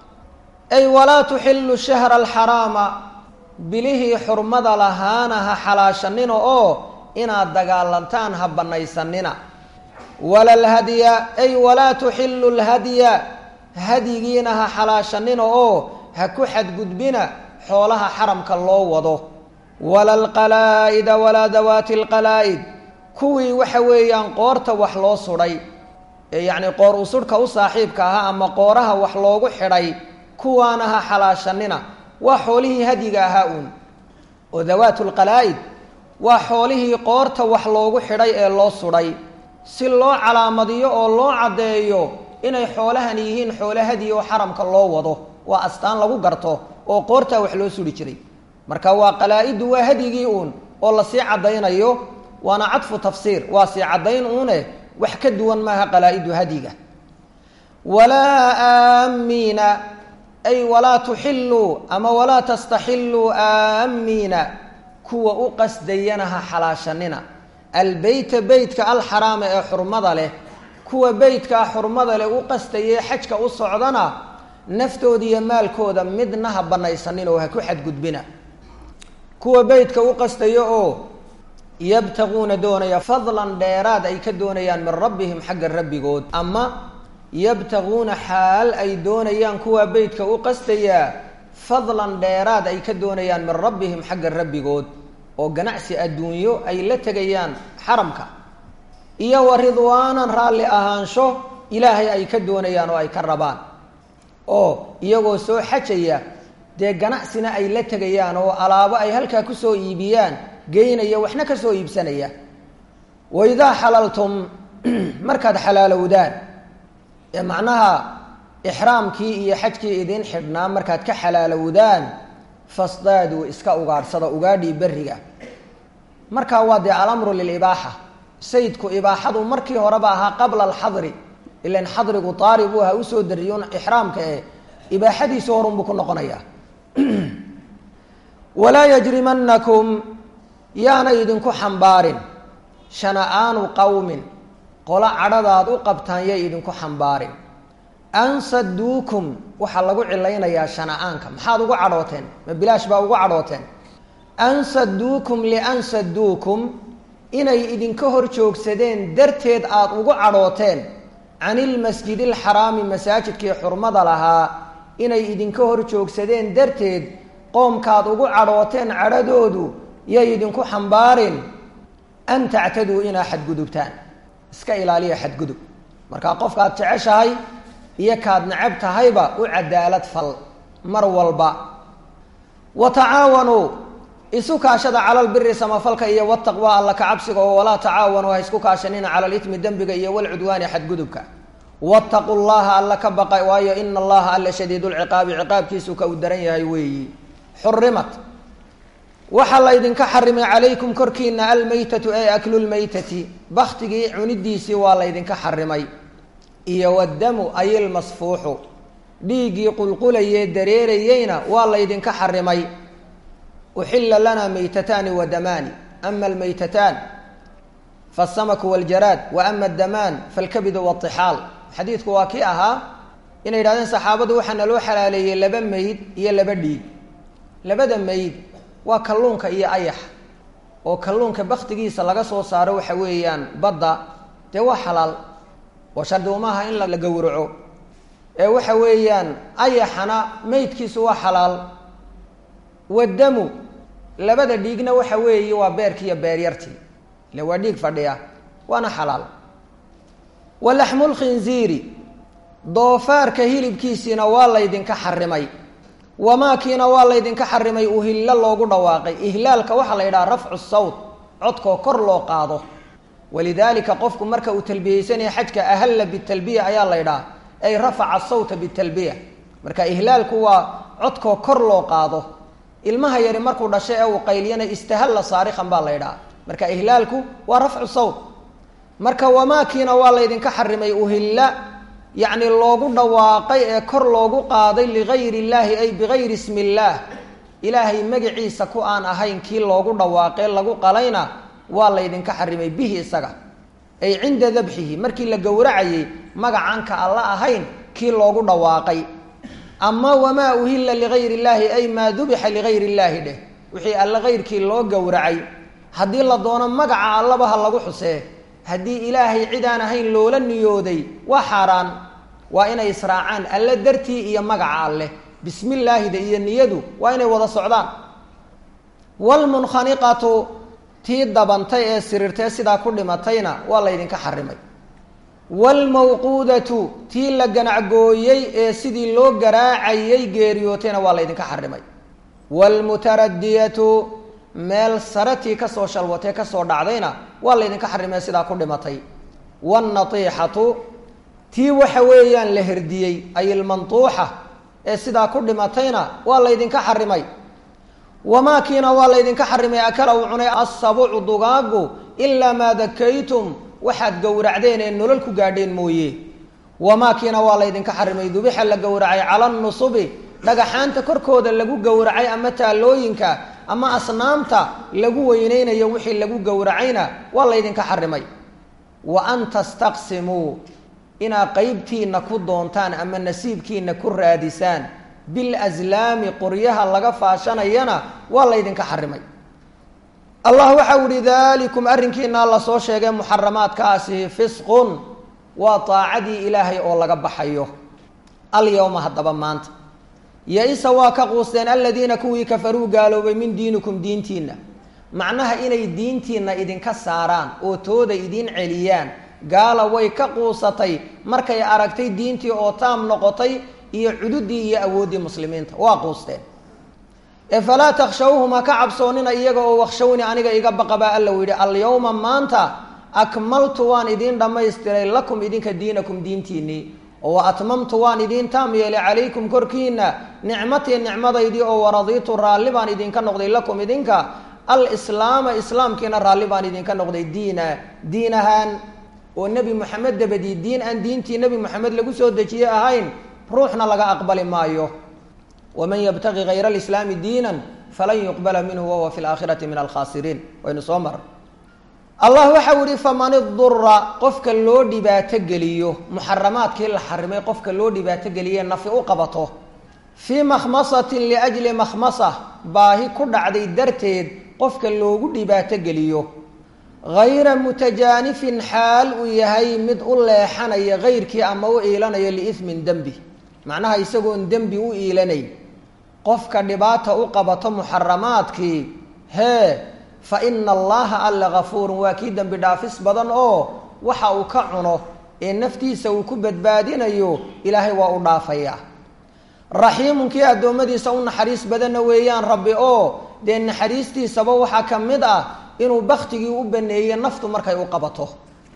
Speaker 1: ay walaa tuxilu shahra alxaraama bilihii xurmada lahaana ha xalaashanina oo inaad dagaalantaan ha banaysanina wala lhadya ay walaa tuxilu lhadya hadyigiina ha xalaashanina oo ha ku xadgudbina xoolaha xaramka loo wado wala alqalaa'ida walaa dawaati alqalaa'id kuwii waxa weeyaan qoorta wax loo sudhay ee yacni qoor usudhka u saaxiibka ahaa ama qooraha wax loogu xidhay kuwaana ha xalaashanina waa xoolihii hadyiga ahaa uun oo dawaatu lqalaa'id waa xoolihii qoorta wax loogu xidhay ee loo sudhay si loo calaamadiyo oo loo caddeeyo inay xoolahan yihiin xoolo hadiyi oo xaramka loo wado waa astaan lagu garto oo qoortaa wax loo suri jiray marka waa qalaa-iddu waa hadyigii uun oo lasii caddaynayo waana cadfu tafsiir waa sii caddayn uune wax ka duwan maaha qalaa-iddu hadyiga walaa aamiina ay walaa tuxilluu ama walaa tastaxilluu aamiina kuwa u qasdayana ha xalaashanina albeyta beytka alxaraama ee xurmada leh kuwa beytkaa xurmada leh u qastayee xajka u socdana naftooda iyo maalkooda midna ha banaysanin oo ha ku xadgudbina kuwa beytka u qastaya oo yabtaguuna doonaya fadlan dheeraad ay ka doonayaan min rabbihim xagga rabbigood ama yabtaguuna xaal ay doonayaan kuwa beytka u qastayaa fadlan dheeraad ay ka doonayaan min rabbihim xagga rabbigood oo ganacsi adduunyo ay la tegayaan xaramka iyo wa ridwaanan raalli ahaansho ilaahay ay ka doonayaan oo ay ka rabaan oo iyagoo soo xajaya dee ganacsina ay la tegayaan oo alaabo ay halkaa kusoo iibiyaan geynaya waxna ka soo iibsanaya wa idaa xalaltum markaad xalaalowdaan ee macnaha ixraamkii iyo xajkii idiin xidhnaa markaad ka xalaalowdaan fasdaaduu iska ugaadhsada ugaadhii berriga markaa waa dee alamru lilibaaxa sayidku ibaaxadu markii horeba ahaa qabla alxadri ilan xadrigu taari buu ahaa usoo dariyun ixraamka ee ibaaxadiisi horunbuu ku noqonayaa walaa yajrimanakum yaana idinku xambaarin shana-aanu qowmin qolo cadhadaad u qabtaan yay idinku xambaarin an saduukum waxaa lagu cilaynayaa shana-aanka maxaad ugu cadhooteen ma bilaash baa ugu cadhooteen an saduukum lian saduukum inay idinka hor joogsadeen darteed aada ugu cadhooteen can ilmasjidi alxaraami masaajidkii xurmada lahaa inay idinka hor joogsadeen darteed qoomkaad ugu cadhooteen cadhadoodu yay idinku xambaarin an tactaduu inaa xadgudubtaan iska ilaaliya xadgudub markaa qofkaad jeceshahay iyo kaad necab tahayba u cadaalad fal mar walba wa tacaawanuu isu kaashada cala lbiri samafalka iyo wataqwa alla kacabsiga oo walaa tacaawanuu ha isku kaashanina cala litmi dembiga iyo walcudwaani xadgudubka wattaqu llaha alla ka baqa waayo ina allaha alla shadiid lciqaabi ciqaabkiisu ka u daran yahay weeyi xurimat waxaa laydinka xarimay calaykum korkiina almaytatu ay aklu lmaytati baktigii cunidiisii waa laydinka xarimay iyo wadamu ay ilmasfuuxu dhiiggii qulqulayee dareerayeyna waa laydinka xarimay uxila lanaa maytataani wa damaani ama almaytataan faasamaku waljaraad wa ama adamaan falkabidu watixaal xadiidku waa kii ahaa inay yidhahdeen saxaabadu waxaana loo xalaaleeyey laba mayd iyo laba dhiig labada mayd waa kalluunka iyo ayaxa oo kalluunka baktigiisa laga soo saaro waxa weeyaan badda dee waa xalaal oo shardi umaaha in la gowraco ee waxa weeyaan ayaxana meydkiisu waa xalaal wadamu labada dhiigna waxa weeye waa beerki iyo beeryartii ile waa dhiig fadhiya waana xalaal walaxmu lkhinziiri doofaarka hilibkiisiina waa laydinka xarimay wamaakiina waa laydinka xarimay uhillo loogu dhawaaqay ihlaalka waxaa la yidhaha rafcu sawt codkoo kor loo qaado walidaalika qofku marka uu talbiyeysanaya xajka ahalla bitalbiya ayaa la ydhaha ay rafaca sawta bitalbiya marka ihlaalku waa codkoo kor loo qaado ilmaha yari markuu dhashay ee uu qayliyana istahalla saarikhan baa la ydhaha marka ihlaalku waa rafcu sawt marka wamaakiina waa laydinka xarimay uhilla yacni loogu dhawaaqay ee kor loogu qaaday ligayri illaahi ay bigayri ismi illaah ilaahay magaciisa ku aan ahayn kii loogu dhawaaqee lagu qalayna waa laydinka xarimay bihi isaga ay cinda dabxihi markii la gowracayey magacaanka alla ahayn kii loogu dhawaaqay ama wamaa uhilla ligayri illaahi ay maa dubixa ligayri illaahi dheh wixii alla kayrkii loo gowracay haddii la doono magaca allaba ha lagu xusee haddii ilaahay cid aan ahayn loola niyooday waa xaaraan waa inay israacaan alle dartii iyo magaca alleh bismi illaahida iyo niyadu waa inay wada socdaan wlmunkhaniqatu tii dabantay ee siriirtee sidaa ku dhimatayna waa laydinka xarimay waalmawquudatu tii la ganacgooyey ee sidii loo garaacayay geeriyootayna waa laydinka xarimay waalmutaradiyatu meel saratii kasoo shalwatee kasoo dhacdayna waa laydinka xarimay sidaa ku dhimatay waalnatiixatu tii waxa weeyaan la herdiyey ay ilmantuuxa ee sidaa ku dhimatayna waa laydinka xarimay wamaakiina waa laydinka xarimay akala uu cunay assabucu dugaagu ilaa maa dakaytum waxaad gowracdeen ee nolol ku gaadheen mooye wamaakiina waa laydinka xarimay dubixa la gowracay cala nusubi dhagaxaanta korkooda lagu gowracay ama taalooyinka ama asnaamta lagu weyneynayo wixii lagu gowracayna waa laydinka xarimay wa an tastaqsimuu inaad qeybtiina ku doontaan ama nasiibkiina ku raadisaan bilslaami qoryaha laga faashanayana waa laydinka xarimay allah waxau ihi dalikum arrinkiina la soo sheegay muxaramaadkaasi fisqun waa taacadii ilaahay oo laga baxayo alyawma haddaba maanta ya-isa waa ka quusteen aladiina kuwii kafaruu gaaloobay min diinikum diintiinna macnaha inay diintiinna idinka saaraan oo tooda idin celiyaan gaala way ka quusatay markay aragtay diintii oo taam noqotay iyo cududii iyo awooddii muslimiinta waa quusteen ee falaa takshawhum ha ka cabsoonina iyaga oo wakshawni aniga iga baqa baa alla u yidhi alyawma maanta akmaltu waan idiin dhammaystiray lakum idinka diinakum diintiinnii oo wa atmamtu waan idiin taam yeelay calaykum korkiina nicmatii nicmadaydii oo waradiitu raalli baan idinka noqday lakum idinka alislaama islaamkiina raalli baan idinka noqday diina diin ahaan oo nebi moxamed dabadii diin aan diintii nebi moxamed lagu soo dejiye ahayn ruuxna laga aqbali maayo waman yabtagi hayra alislaami diinan falan yuqbala minhu wahuwa fi laakhirati min alkhaasiriin waynu soo maray allah waxau yihi faman idura qofka loo dhibaato geliyo muxaramaadkii la xarimay qofka loo dhibaato geliye nafi u qabato fii makhmasatin liajli makhmasa baahi ku dhacday darteed qofka loogu dhibaato geliyo hayra mutajaanifin xaal uu yahay mid u leexanaya hayrkii ama u iilanayo liismin dembi macnaha isagoon dembi u iilanayn qofka dhibaata u qabato muxaramaadkii hee fa ina allaha alla gafuurun waa kii dembi dhaafis badan oo waxa uu ka cuno ee naftiisa uu ku badbaadinayo ilaahay waa u dhaafayaa raxiimun kii addoommadiisa u naxariis badanna weeyaan rabbi oo dee naxariistiisaba waxaa ka mid ah inuu baktigii u baneeye naftu markay u qabato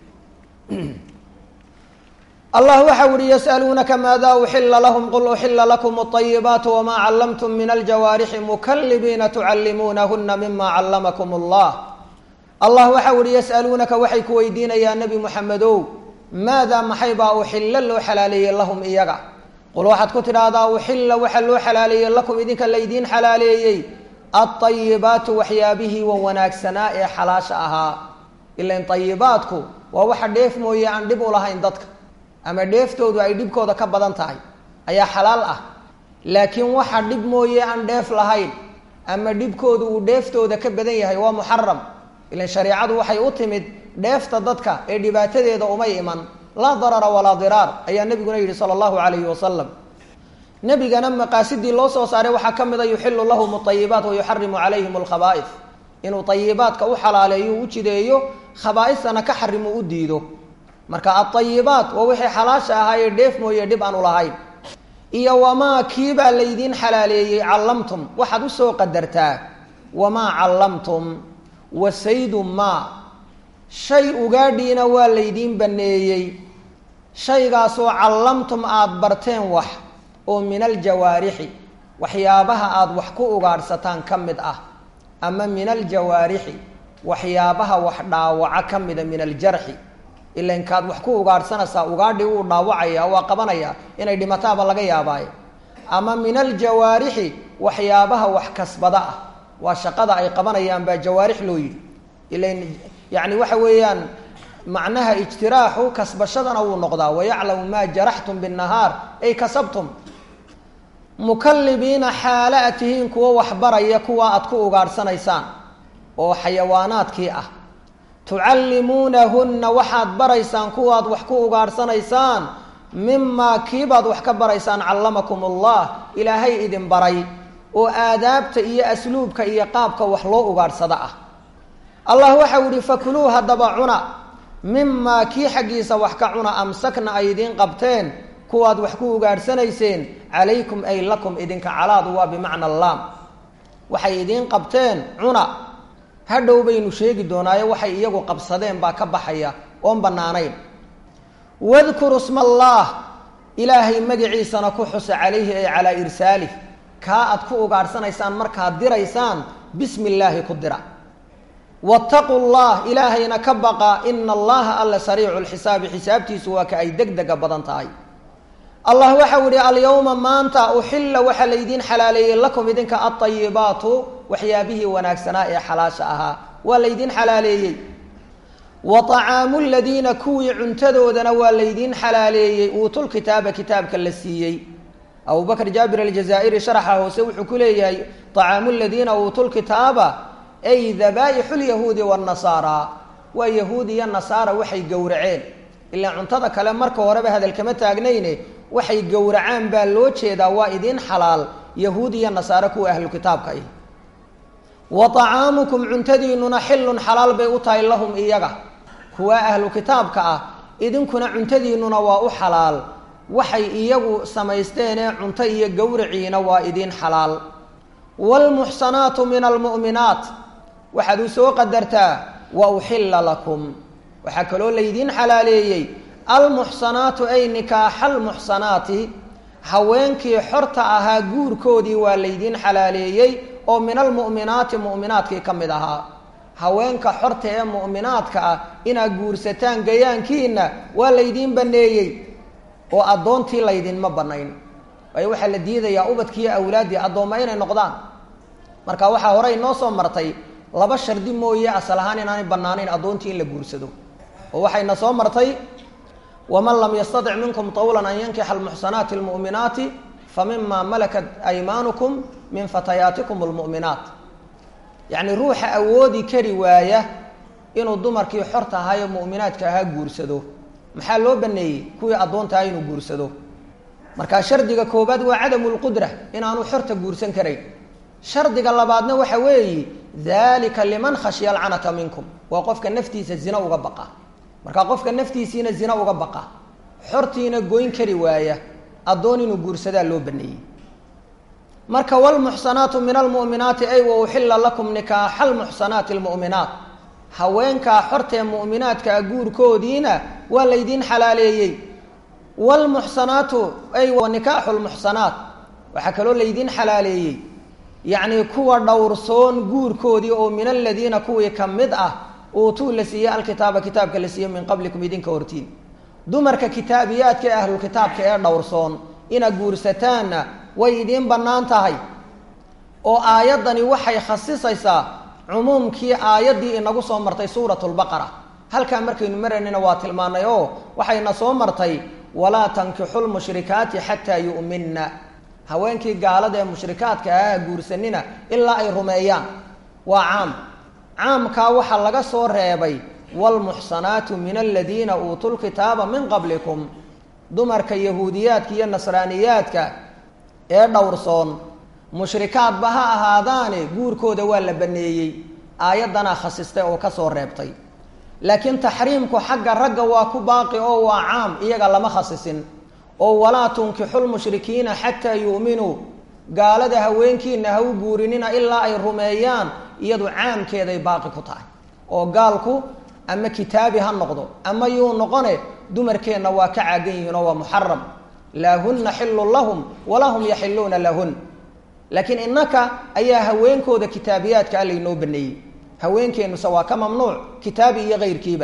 Speaker 1: allah waxau ihi yas'aluunaka maada uxila lahum qul uxila lakum اطayibaat wma callamtum min aljawaarixi mukalibiina tucallimuunahuna mima callamakum اllah allah waxau ihi yas'aluunaka waxay ku weydiinayaan nebi moxamedow maada maxay baa uxilla loo xalaaleeyey lahum iyaga qul waxaad ku tidhaahdaa uxilla waxa loo xalaaleeyey lakum idinka laydiin xalaaleeyey alطayibaatu waxyaabihii wa wanaagsanaa ee xalaasha ahaa ilan ayibaatku waa waxa dheef mooye aan dhib u lahayn dadka ama dheeftoodu ay dhibkooda ka badan tahay ayaa xalaal ah laakiin waxa dhib mooye aan dheef lahayn ama dhibkoodu uu dheeftooda ka badan yahay waa muxaram ilan shareicadu waxay u timid dheefta dadka ee dhibaatadeeda umay iman laa darara walaa diraar ayaa nebiguna yidhi sala allahu calayhi wasalam nebigana maqaasidii loo soo saaray waxaa ka mid a yuxilu lahum ayibaat wa yuxarimu calayhim alkhaba'is inuu ayibaadka u xalaaleeyo u jideeyo khabaaistana ka xarimo u diido marka aayibaat waa wixii xalaasha ahaayee dheef mooye dhib aan u lahayn iyo wamaa kiibaa laydiin xalaaleeyey callamtum waxaad usoo qadartaa wamaa callamtum wasaydu maa shay ugaadhiina waa laydiin baneeyey shaygaasoo callamtum aada barteen wax oo min aljawaarixi waxyaabaha aada wax ku ugaadhsataan ka mid ah ama min aljawaarixi waxyaabaha wax dhaawaca ka mida min aljarxi ilankaad wax ku ugaadhsanaysaa ugaadhi wuu dhaawacaya waa qabanaya inay dhimataaba laga yaabaayo ama min aljawaarixi waxyaabaha wax kasbada ah waa shaqada ay qabanayaan baa jawaarix loo yidhi ilan yani waxa weeyaan macnaha ijtiraaxu kasbashadana wuu noqdaa wayaclamu maa jaraxtum binnahaar ay kasabtum mukalibiina xaale a tihiin kuwo waxbaraya kuwa aad ku ugaadhsanaysaan oo xayawaanaadkii ah tucallimuunahunna waxaad baraysaan kuwaad wax ku ugaadhsanaysaan mimaa kiibaad wax ka baraysaan callamakum allah ilaahay idin baray oo aadaabta iyo asluubka iyo qaabka wax loo ugaadhsada ah allah waxau yihi fakuluu haddaba cuna mimaa kii xaggiisa wax ka cuna amsakna ay idiin qabteen kuwaad wax ku ugaadhsanayseen calaykum ay lakum idinka calaadu waa bimacna allaam waxay idiin qabteen cuna hadhow baynu sheegi doonaayo waxay iyagu qabsadeen baa ka baxaya oon bannaanayn wadkuru sma allaah ilaahay magaciisana ku xusa calayhi ay calaa irsaalih kaa aad ku ugaadhsanaysaan markaad diraysaan bismi illaahi ku dira wattaquu llah ilaahayna ka baqa ina allaha alla sariicu lxisaabi xisaabtiisu waa ka ay deg dega badan tahay allah waxau yihi alyawma maanta uxilla waxaa laydiin xalaaleeyey lakum idinka alطayibaatu waxyaabihii wanaagsanaa ee xalaasha ahaa waa laydiin xalaaleeyey wa طacaamu ladiina kuwii cuntadoodana waa laydiin xalaaleeyey uutulkitaaba kitaabka la siiyey abu bakr jaabir aljazaa'iri sharaxa hoose wuxuu ku leeyahay طacaamu ladiina uutulkitaaba ay dabaaixu lyahuudi wاnasaara waa yahuud iyo nasaara waxay gowraceen ilaa cuntada kale marka horeba hadal kama taagnayne waxay gowracaan baa loo jeedaa waa idiin xalaal yahuud iyo nasaare kuwa ahlu kitaabka ah wa طacaamukum cuntadiinuna xilun xalaal bay u tahay lahum iyaga kuwa ahlu kitaabka ah idinkuna cuntadiinuna waa u xalaal waxay iyagu samaysteenee cunto iyo gowriciina waa idiin xalaal waalmuxsanaatu min almu'minaat waxaad u soo qadartaa wa uxilla lakum waxaa kaloo laydiin xalaaleeyey almuxsanaatu ay nikaaxa almuxsanaati haweenkii xorta ahaa guurkoodii waa laydiin xalaaleeyey oo min almu'minaati mu'minaadkii ka mid ahaa haweenka xorta ee mu'minaadka ah inaad guursataan gayaankiina waa laydiin banneeyey oo addoontii laydinma bannayn waayo waxaa la diidayaa ubadkiiyo awlaaddii addoomma inay noqdaan marka waxaa horey noo soo martay laba shardi mooye asal ahaan inaanay bannaanayn addoontii in la guursado oo waxayna soo martay waman lam yastatic minkum tawlan an yankixa almuxsanaati almu'minaati fa mima malakat aymaanukum min fatayaatikum almu'minaat yacni ruuxa awoodi kari waaya inuu dumarkii xorta ahaayo mu'minaadka ahaa guursado maxaa loo baneeyey kuwii addoonta aha inuu guursado markaa shardiga koobaad waa cadamu lqudra inaanu xorta guursan karayn shardiga labaadna waxa weeyi dalika liman khashya alcanata minkum waa qofka naftiisa zina uga baqa markaa qofka naftiisiina zina uga baqa xortiina goyn kari waaya addoon inuu guursadaa loo baneeyey marka wlmuxsanaatu min almu'minaati ay wa uxilla lakum nikaaxa almuxsanaati almu'minaat haweenkaa xortee mu'minaadkaa guurkoodiina waa laydiin xalaaleeyey wlmuxsanaatu ay wa nikaaxu lmuxsanaat waxaa kaloo laydiin xalaaleeyey yacnii kuwa dhowrsoon guurkoodii oo min aladiina kuwii ka mid ah uutuu la siiyey alkitaaba kitaabka la siiyey min qablikum idinka hortiin dumarka kitaabiyaadka ee ahlulkitaabka ee dhowrsoon inaad guursataanna way idiin bannaan tahay oo aayaddani waxay khasisaysaa cumuumkii aayaddii inagu soo martay suurat lbaqara halkaa markaynu maraynayna waa tilmaanay oo waxayna soo martay walaa tankixu lmushrikaati xataa yu'minna haweenkii gaalada ee mushrikaadka ah guursanina ilaa ay rumeeyaan waa caam caamkaa waxaa laga soo reebay waalmuxsanaatu min aladiina uutuu lkitaaba min qablikum dumarka yahuudiyaadka iyo nasraaniyaadka ee dhowrsoon mushrikaadba ha ahaadaane guurkooda waa la baneeyey aayaddanaa khasistay oo kasoo reebtay laakiin taxriimku xagga ragga waa ku baaqi oo waa caam iyaga lama khasisin oo walaa tunkixu lmushrikiina xataa yu'minuu gaalada haweenkiina ha u guurinina ilaa ay rumeeyaan iyadu caamkeeday baaqi ku tahay oo gaalku ama kitaabi ha noqdo ama yuu noqone dumarkeenna waa ka caagan yihiin oo waa muxaram laa huna xilun lahum walaa hum yaxiluuna lahun laakiin innaka ayaa haweenkooda kitaabiyaadka a laynoo baneeyey haweenkeennuse waa ka mamnuuc kitaabi iyo keyrkiiba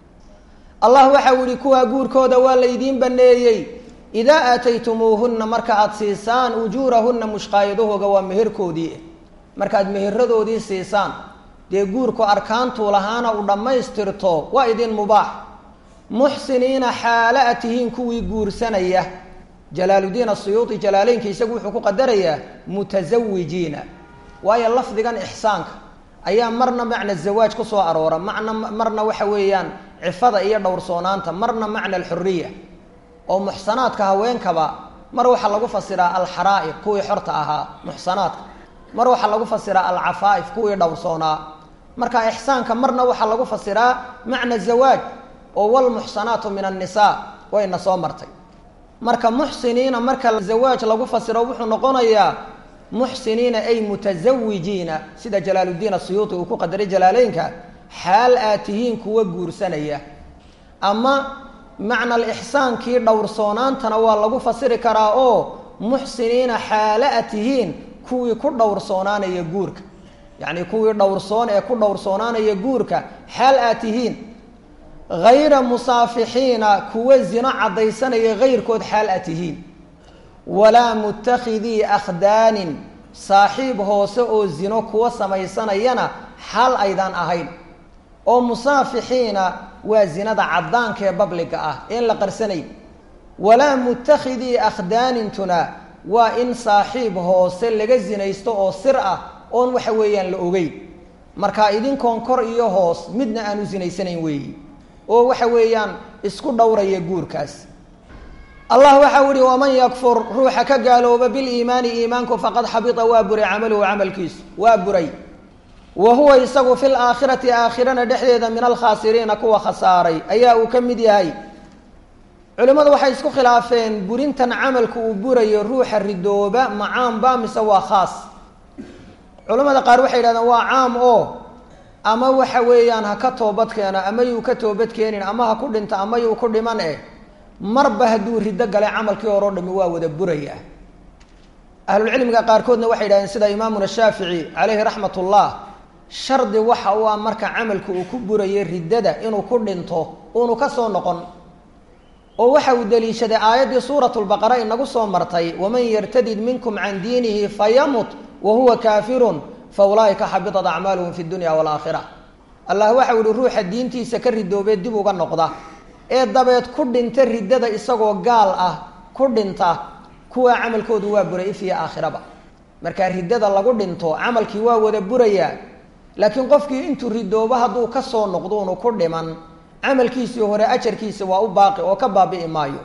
Speaker 1: allah waxau yihi kuwaa guurkooda waa laydiin baneeyey idaa aataytumuuhunna marka aada siisaan ujuurahunna mushqaayadahooga waa meherkoodii markaad meheradoodii siisaan dee guurku arkaantuu lahaana u dhammaystirto waa idin mubaax muxsiniina xaalo a tihiin kuwii guursanaya jalaaludiin asuyuudi jalaaleynka isagu wuxuu ku qadarayaa mutasawijiina waayo lafdigan ixsaanka ayaa marna macna zawaaj ku soo aroora macna marna waxa weeyaan cifada iyo dhowrsoonaanta marna macna alxuriya oo muxsanaadka haweenkaba mar waxaa lagu fasiraa alxaraa'iq kuwii xorta ahaa muxsanaadka mar waxaa lagu fasiraa alcafaa'if kuwii dhowrsoonaa marka ixsaanka marna waxaa lagu fasiraa macna zawaaj oo walmuxsanaatu min annisaa wayna soo martay marka muxsiniina marka zawaaj lagu fasiro wuxuu noqonayaa muxsiniina ay mutasawijiina sida jalaaluddiin asuyuuti uu ku qadaray jalaaleynka xaal aad tihiin kuwa guursanaya ama macna alixsaankii dhowrsoonaantana waa lagu fasiri karaa oo muxsiniina xaalo a tihiin kuwii ku dhowrsoonaanaya guurka yacni kuwii dhowrsoon ee ku dhowrsoonaanaya guurka xaal aad tihiin hayra musaafixiina kuwa zino caddaysanaya hayrkood xaal a tihiin walaa mutakhidii akhdaanin saaxiib hoose oo zino kuwa samaysanayana xaal aydaan ahayn oo musaafixiina waa zinada caddaanka ee babliga ah een la qarsanayn walaa mutakhidii akhdaanintuna waa in saaxiib hoose laga zinaysto oo sir ah oon waxa weeyaan la ogeyn marka idinkoon kor iyo hoos midna aan u sinaysanayn weeyi oo waxa weeyaan isku dhowraya guurkaas allah waxau ihi waman yakfur ruuxa ka gaalooba biliimaani iimaanku faqad xabita waa buray camaluhu camalkiisu waa buray wa huwa isagu fi laakhirati aakhirana dhexdeeda min alkhaasiriina kuwa khasaaray ayaa uu ka mid yahay culimmadu waxay isku khilaafeen burintan camalku uu burayo ruuxa ridooba ma caamba mise waa khaas culimmada qaar waxay yidhahdeen waa caam oo ama waxa weeyaan ha ka toobad keeno ama yuu ka toobad keenin ama ha ku dhinto ama yuu ku dhiman eh marba hadduu riddo galay camalkii hore o dhami waa wada buraya ahlulcilmiga qaarkoodna waxay yidhahdeen sida imaamuna shaafici caleyhi raxmat ullah shardi waxa u ah marka camalku uu ku burayay riddada inuu ku dhinto uunu ka soo noqon oo waxa uu daliishaday aayaddii suurat lbaqara inagu soo martay waman yartadid minkum can diinihi fayamut wa huwa kaafirun fa ulaa'ika xabitat acmaaluhum fi dunya waalaakhira allah waxau yihi ruuxa diintiisa ka ridoobee dib uga noqda ee dabeed ku dhinta riddada isagoo gaal ah ku dhinta kuwaa camalkoodu waa buray ifiya aakhiraba markaa riddada lagu dhinto camalkii waa wada burayaa laakiin qofkii intuu ridoobo hadduu ka soo noqdo unu ku dhiman camalkiisii hore ajarkiisi waa u baaqi oo ka baabi'i maayo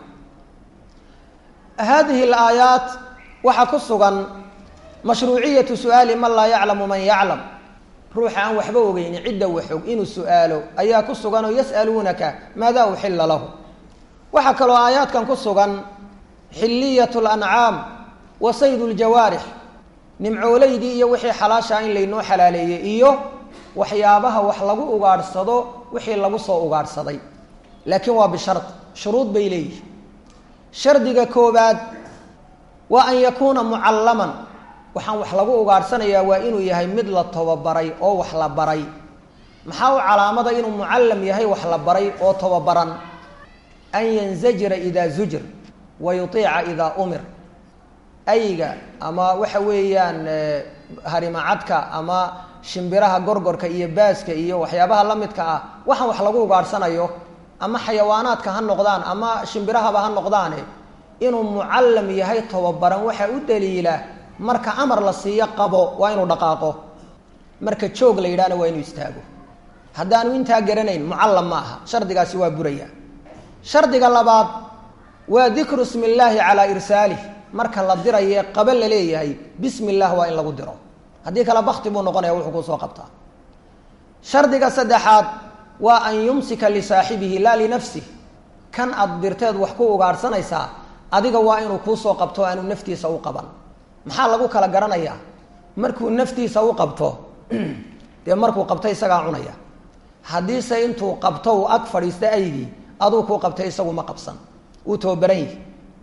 Speaker 1: haadihi alaayaat waxaa ku sugan mashruuciyatu su-aali man laa yaclamu man yaclam ruuxa aan waxba ogeyni cidda waxog inuu su-aalo ayaa ku sugan oo yas'aluunaka maadaa uxilla lahu waxaa kaloo aayaadkan ku sugan xilliyat lancaam wa sayd ljawaarix nimcoolaydii iyo wixii xalaashaa in laynoo xalaaleeyey iyo waxyaabaha wax lagu ugaadhsado wixii lagu soo ugaadhsaday laakiin waa bishard shuruud bay leeyihi shardiga koobaad waa an yakuuna mucallaman waxaan wax lagu ugaadhsanayaa waa inuu yahay mid la tababaray oo wax la baray maxaa u calaamada inuu mucallam yahay wax la baray oo tababaran an yanzajira idaa zujir wa yutiica idaa umir ayga ama waxa weeyaan harimacadka ama shimbiraha gorgorka iyo baaska iyo waxyaabaha la midka ah waxaan wax lagu ugaadhsanayo ama xayawaanaadka ha noqdaan ama shimbirahaba ha noqdaane inuu mucallam yahay tababaran waxaa u daliila marka amar la siiyo qabo waa inuu dhaqaaqo marka joog la yidhahna waa inuu istaago haddaanu intaa garanayn mucallam ma aha shardigaasi waa buraya shardiga labaad waa dikru ismi illaahi calaa irsaalih marka la diraye qaba la leeyahay bismi illah waa in lagu diro haddii kale bakti buu noqonaya wuxuu kusoo qabtaa shardiga saddexaad waa an yumsika lisaaxibihi laa linafsih kan aad dirteed wax ku ugaadhsanaysaa adiga waa inuu kuusoo qabto aanu naftiisa u qaban maxaa lagu kala garanayaa markuu naftiisa u qabto dee markuu qabto isagaa cunaya haddiise intuu qabto uu ag fadhiista aygii aduu kuu qabtay isagu ma qabsan wuu tababaran yihi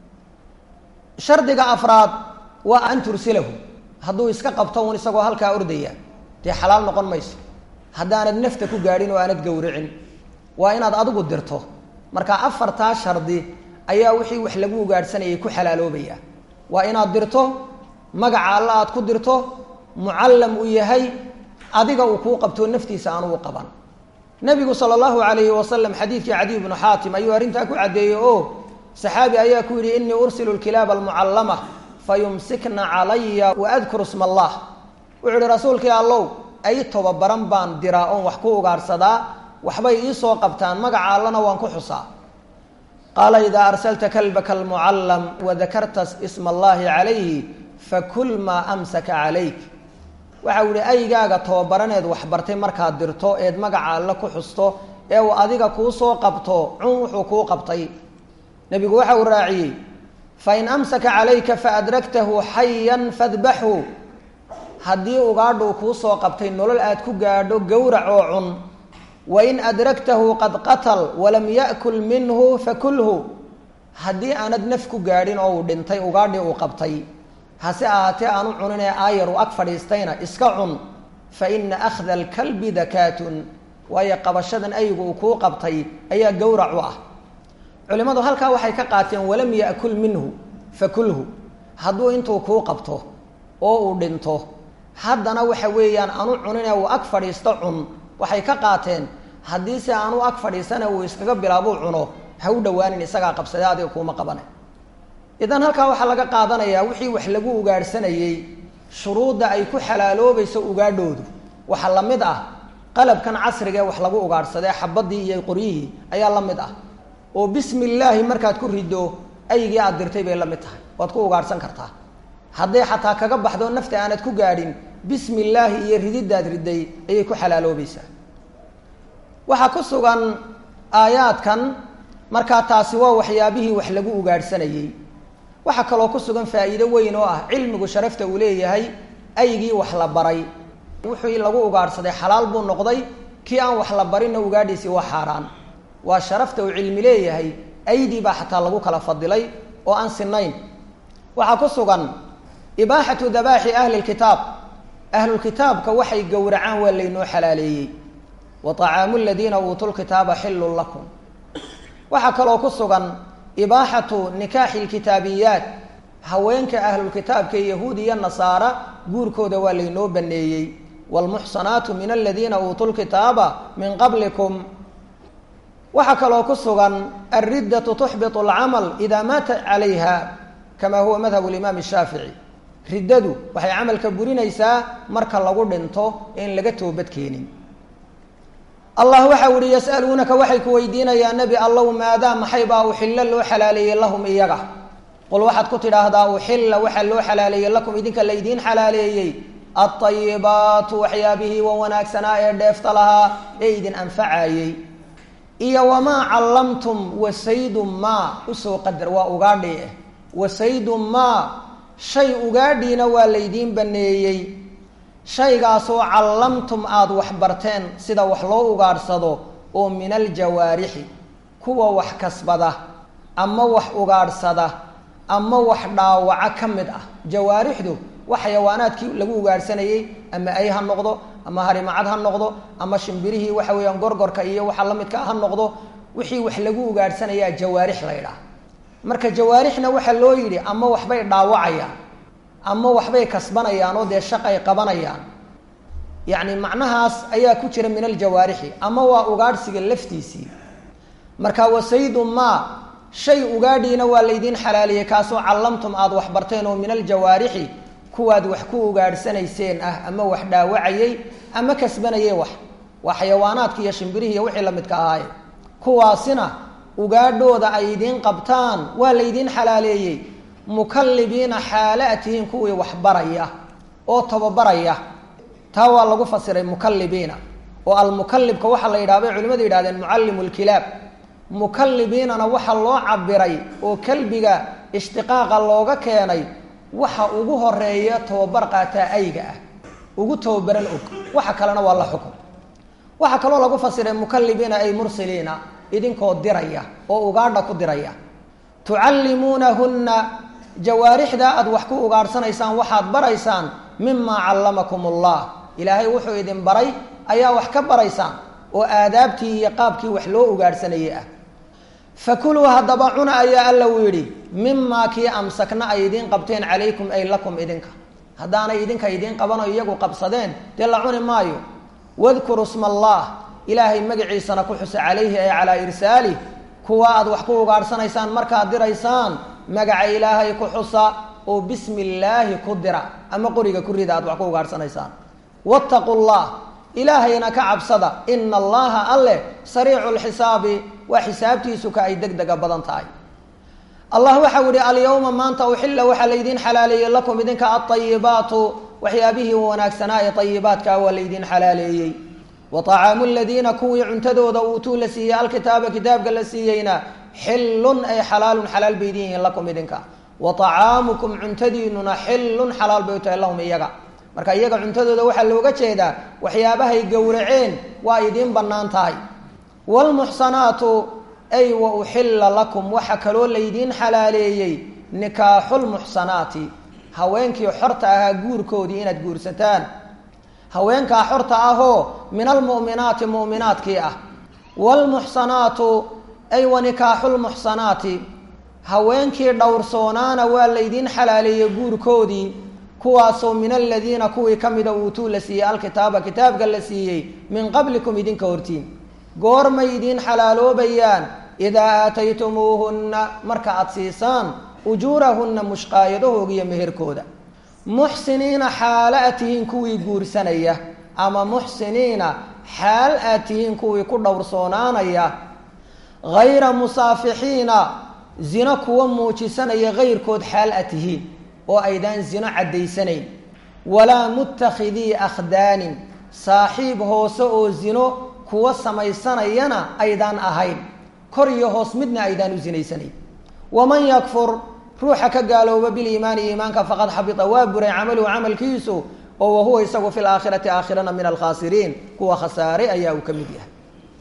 Speaker 1: shardiga afraad waa an tursilahu hadduu iska qabto un isagoo halkaa ordaya dee xalaal noqon mayso haddaanad nafta ku gaadhin oo aanad gowricin waa inaad adigu dirto marka afartaa shardi ayaa wixii wax lagu ugaadhsanayay ku xalaaloobaya waa inaad dirto magaca alla aad ku dirto mucallam uu yahay adiga uu kuu qabto naftiisa aanu u qaban nabigu sala allahu alayhi wasalam xadiidkii cadiy bnu xaatim ayuu arrintaa ku caddeeyey oo saxaabi ayaa ku yidhi inii ursilu lkilaaba almucallama fayumsikna calaya waadkuru sma allah wuxuu ihi rasuulkii allow ay tobabaran baan diraa oon wax ku ugaadhsadaa waxbay iisoo qabtaan magaca allana waan ku xusaa qaala idaa arsalta kalbaka almucallam wadakarta isma allahi calayhi fakul maa amsaka calayk waxau yihi aygaaga tababaraneed waxbartay markaad dirto eed magaca alle ku xusto ee uu adiga kuu soo qabto cun wuxuu kuu qabtay nebigu waxa uu raaciyey fain amsaka calayka faadragtahu xayan fadbaxhu haddii ugaadhuu kuu soo qabtay nolol aad ku gaadho gowrac oo cun wain adragtahu qad qatal walam ya'kul minhu fakulhu haddii aanad naf ku gaadhin oo uu dhintay ugaadhii uu qabtay hase ahaatee aanu cuninee aayar uu ag fadhiistayna iska cun fa ina akhda alkalbi dakaatun waayo qabashadan aygu uu kuu qabtay ayaa gowrac u ah culimmadu halkaa waxay ka qaateen walam ya'kul minhu fakulhu hadduu intuu kuu qabto oo uu dhinto haddana waxa weeyaan aanu cuninee uu ag fadhiisto cun waxay ka qaateen haddiise aanu ag fadhiisana uu iskaga bilaabuu cuno ha u dhowaanin isagaa qabsadee adiga kuuma qabane idan halkaa waxaa laga qaadanayaa wixii wax lagu ugaadhsanayey shuruudda ay ku xalaaloobayso ugaadhoodu waxaa la mid ah qalabkan casriga ee wax lagu ugaadhsadee xabadii iyo qoryihii ayaa la mid ah oo bismi illaahi markaad ku riddo aygii aad dirtay bay la mid tahay waad ku ugaadhsan kartaa hadday xataa kaga baxdo nafta aanad ku gaadhin bismi illaahi iyo rididaad riday ayay ku xalaaloobaysaa waxaa ku sugan aayaadkan markaa taasi waa waxyaabihii wax lagu ugaadhsanayey waxaa kaloo ku sugan faa'iido weyn oo ah cilmigu sharafta uu leeyahay aygii wax la baray wuxuu lagu ugaadhsaday xalaal buu noqday kii aan wax la barinna ugaadhiisii waa xaaraan waa sharafta uu cilmi leeyahay aydii baa xataa lagu kala fadilay oo aan sinayn waxaa ku sugan ibaaxatu dabaaxi ahli lkitaab ahlulkitaabka waxay gowracaan waa laynoo xalaaleeyey wa طacaamu ladiina uutuu lkitaaba xilun lakum waxaa kaloo ku sugan ibaaxatu nikaaxi lkitaabiyaat haweenka ahlulkitaabka ee yahuud iyo nasaara guurkooda waa laynoo baneeyey wlmuxsanaatu min aladiina uutuu lkitaaba min qablikum waxaa kaloo ku sugan alriddatu tuxbitu alcamal idaa maata calayha kama huwa madhab limaam shaafici riddadu waxay camalka burinaysaa marka lagu dhinto in laga toobad keenin allah waxa uhi yas'aluunaka waxay ku weydiinayaa nebi allow maadaa maxay baa uxillo loo xalaaleeyey lahum iyaga qul waxaad ku tidhaahdaa uxilla waxaa loo xalaaleeyey lakum idinka laydiin xalaaleeyey alطayibaatu waxyaabihii wa wanaagsanaa ee dheefta lahaa ee idin anfacayey iyo wamaa callamtum wasaydu maa usoo qadar waa ugaadhi eh wasaydu maa shay ugaadhiina waa laydiin baneeyey shaygaasoo callamtum aada wax barteen sida wax loo ugaadhsado oo min aljawaarixi kuwa wax kasbada ama wax ugaadhsada ama wax dhaawaca ka mid ah jawaarixdu wax xayawaanaadkii lagu ugaadhsanayey ama ay ha noqdo ama harimacad ha noqdo ama shimbirihii waxa weeyaan gorgorka iyo waxa la midka ha noqdo wixii wax lagu ugaadhsanayaa jawaarix la ydhaah marka jawaarixna waxaa loo yidhi ama waxbay dhaawacayaan ama waxbay kasbanayaan oo dee shaqay qabanayaan yacni macnahaas ayaa ku jira min aljawaarixi ama waa ugaadhsiga laftiisii marka wasaydu maa shay ugaadhiina waa laydiin xalaaliyey kaasoo callamtum aada wax barteen oo min aljawaarixi kuwaad wax ku ugaadhsanayseen ah ama wax dhaawacayey ama kasbanayey wax waa xayawaanaadki iyo shimbirihii iyo wixii lamidka ahaaye kuwaasina ugaadhooda ay idiin qabtaan waa laydiin xalaaleeyey mukallibiina xaala a tihiin kuwii wax baraya oo tababaraya taa waa lagu fasiray mukallibiina oo almukallibka waxaa la yidhaha bay culimadu yidhahdeen mucallimu lkilaab mukallibiinana waxaa loo cabiray oo kelbiga ishtiqaaqa looga keenay waxa ugu horeeya tababar qaataa ayga ah ugu tababaran og waxa kalena waa la xukun waxaa kaloo lagu fasiray mukallibiina ay mursiliina idinkoo diraya oo ugaadha ku diraya tucallimuunahunna jawaarixda aada wax ku ugaadhsanaysaan waxaad baraysaan mimaa callamakum allah ilaahay wuxuu idin baray ayaa wax ka baraysaan oo aadaabtii iyo qaabkii wax loo ugaadhsanayay ah fakuluu haddaba cuna ayaa alla u yidhi mimaa kii amsakna ay idiin qabteen calaykum ay lakum idinka haddaanay idinka idiin qabano iyagu qabsadeen dee la cuni maayo wadkuru sma allah ilaahay magaciisana ku xusa calayhi ay calaa irsaalih kuwa aad wax ku ugaadhsanaysaan markaad diraysaan magaca ilaahay ku xusa oo bismi illaahi ku dira ama qoriga ku rida aad wax ku ugaadhsanaysaan wattaqu llah ilaahayna ka cabsada ina allaha alleh sariicu lxisaabi waa xisaabtiisu ka ay deg dega badan tahay allah waxau yihi alyawma maanta uxilla waxaa laydiin xalaaleeyey lakum idinka alطayibaatu waxyaabihii wanaagsanaa ee ayibaadkaa waa laydiin xalaaleeyey wa طacaamu ladiina kuwii cuntadooda uutuu la siiyey alkitaaba kitaabka la siiyeyna xilun ay xalaalun xalaal bay idin yihiin lakum idinka wa طacaamukum cuntadiinuna xilun xalaal bay u tahay lahum iyaga marka iyaga cuntadooda waxaa looga jeedaa waxyaabahay gowraceen waa idiin bannaan tahay wlmuxsanaatu ay wa uxilla lakum waxa kaloo laydiin xalaaleeyey nikaaxulmuxsanaati haweenkii xorta ahaa guurkoodii inaad guursataan haweenkaa xorta ahoo min almu'minaati mu'minaadkii ah waalmuxsanaatu ay wa nikaaxulmuxsanaati haweenkii dhowrsoonaana waa laydiin xalaaleeyey guurkoodii kuwaasoo min aladiina kuwii ka mida uutuu la siiyey alkitaaba kitaabka la siiyey min qablikum idinka hortiin goormay idiin xalaaloobayaan idaa aataytumuuhunna marka aada siisaan ujuurahunna mushqaayadahooga iyo meherkooda muxsiniina xaalo aad tihiin kuwii guursanaya ama muxsiniina xaal aad tihiin kuwii ku dhowrsoonaanaya hayra musaafixiina
Speaker 2: zino kuwa muujisanaya kayrkood xaal a tihiin oo aydaan zino caddaysanayn walaa muttakhidii akhdaanin saaxiib hoose oo zino kuwa samaysanayana aydaan ahayn kor iyo hoos midna aydaan u zinaysanayn waman yakfur ruuxa ka gaalooba biliimaani iimaanka faqad xabita waa buray camaluhu camalkiisu oo wahuwa isagu fi laakhirati aakhirana min alkhaasiriin kuwa khasaare ayaa uu ka mid yahay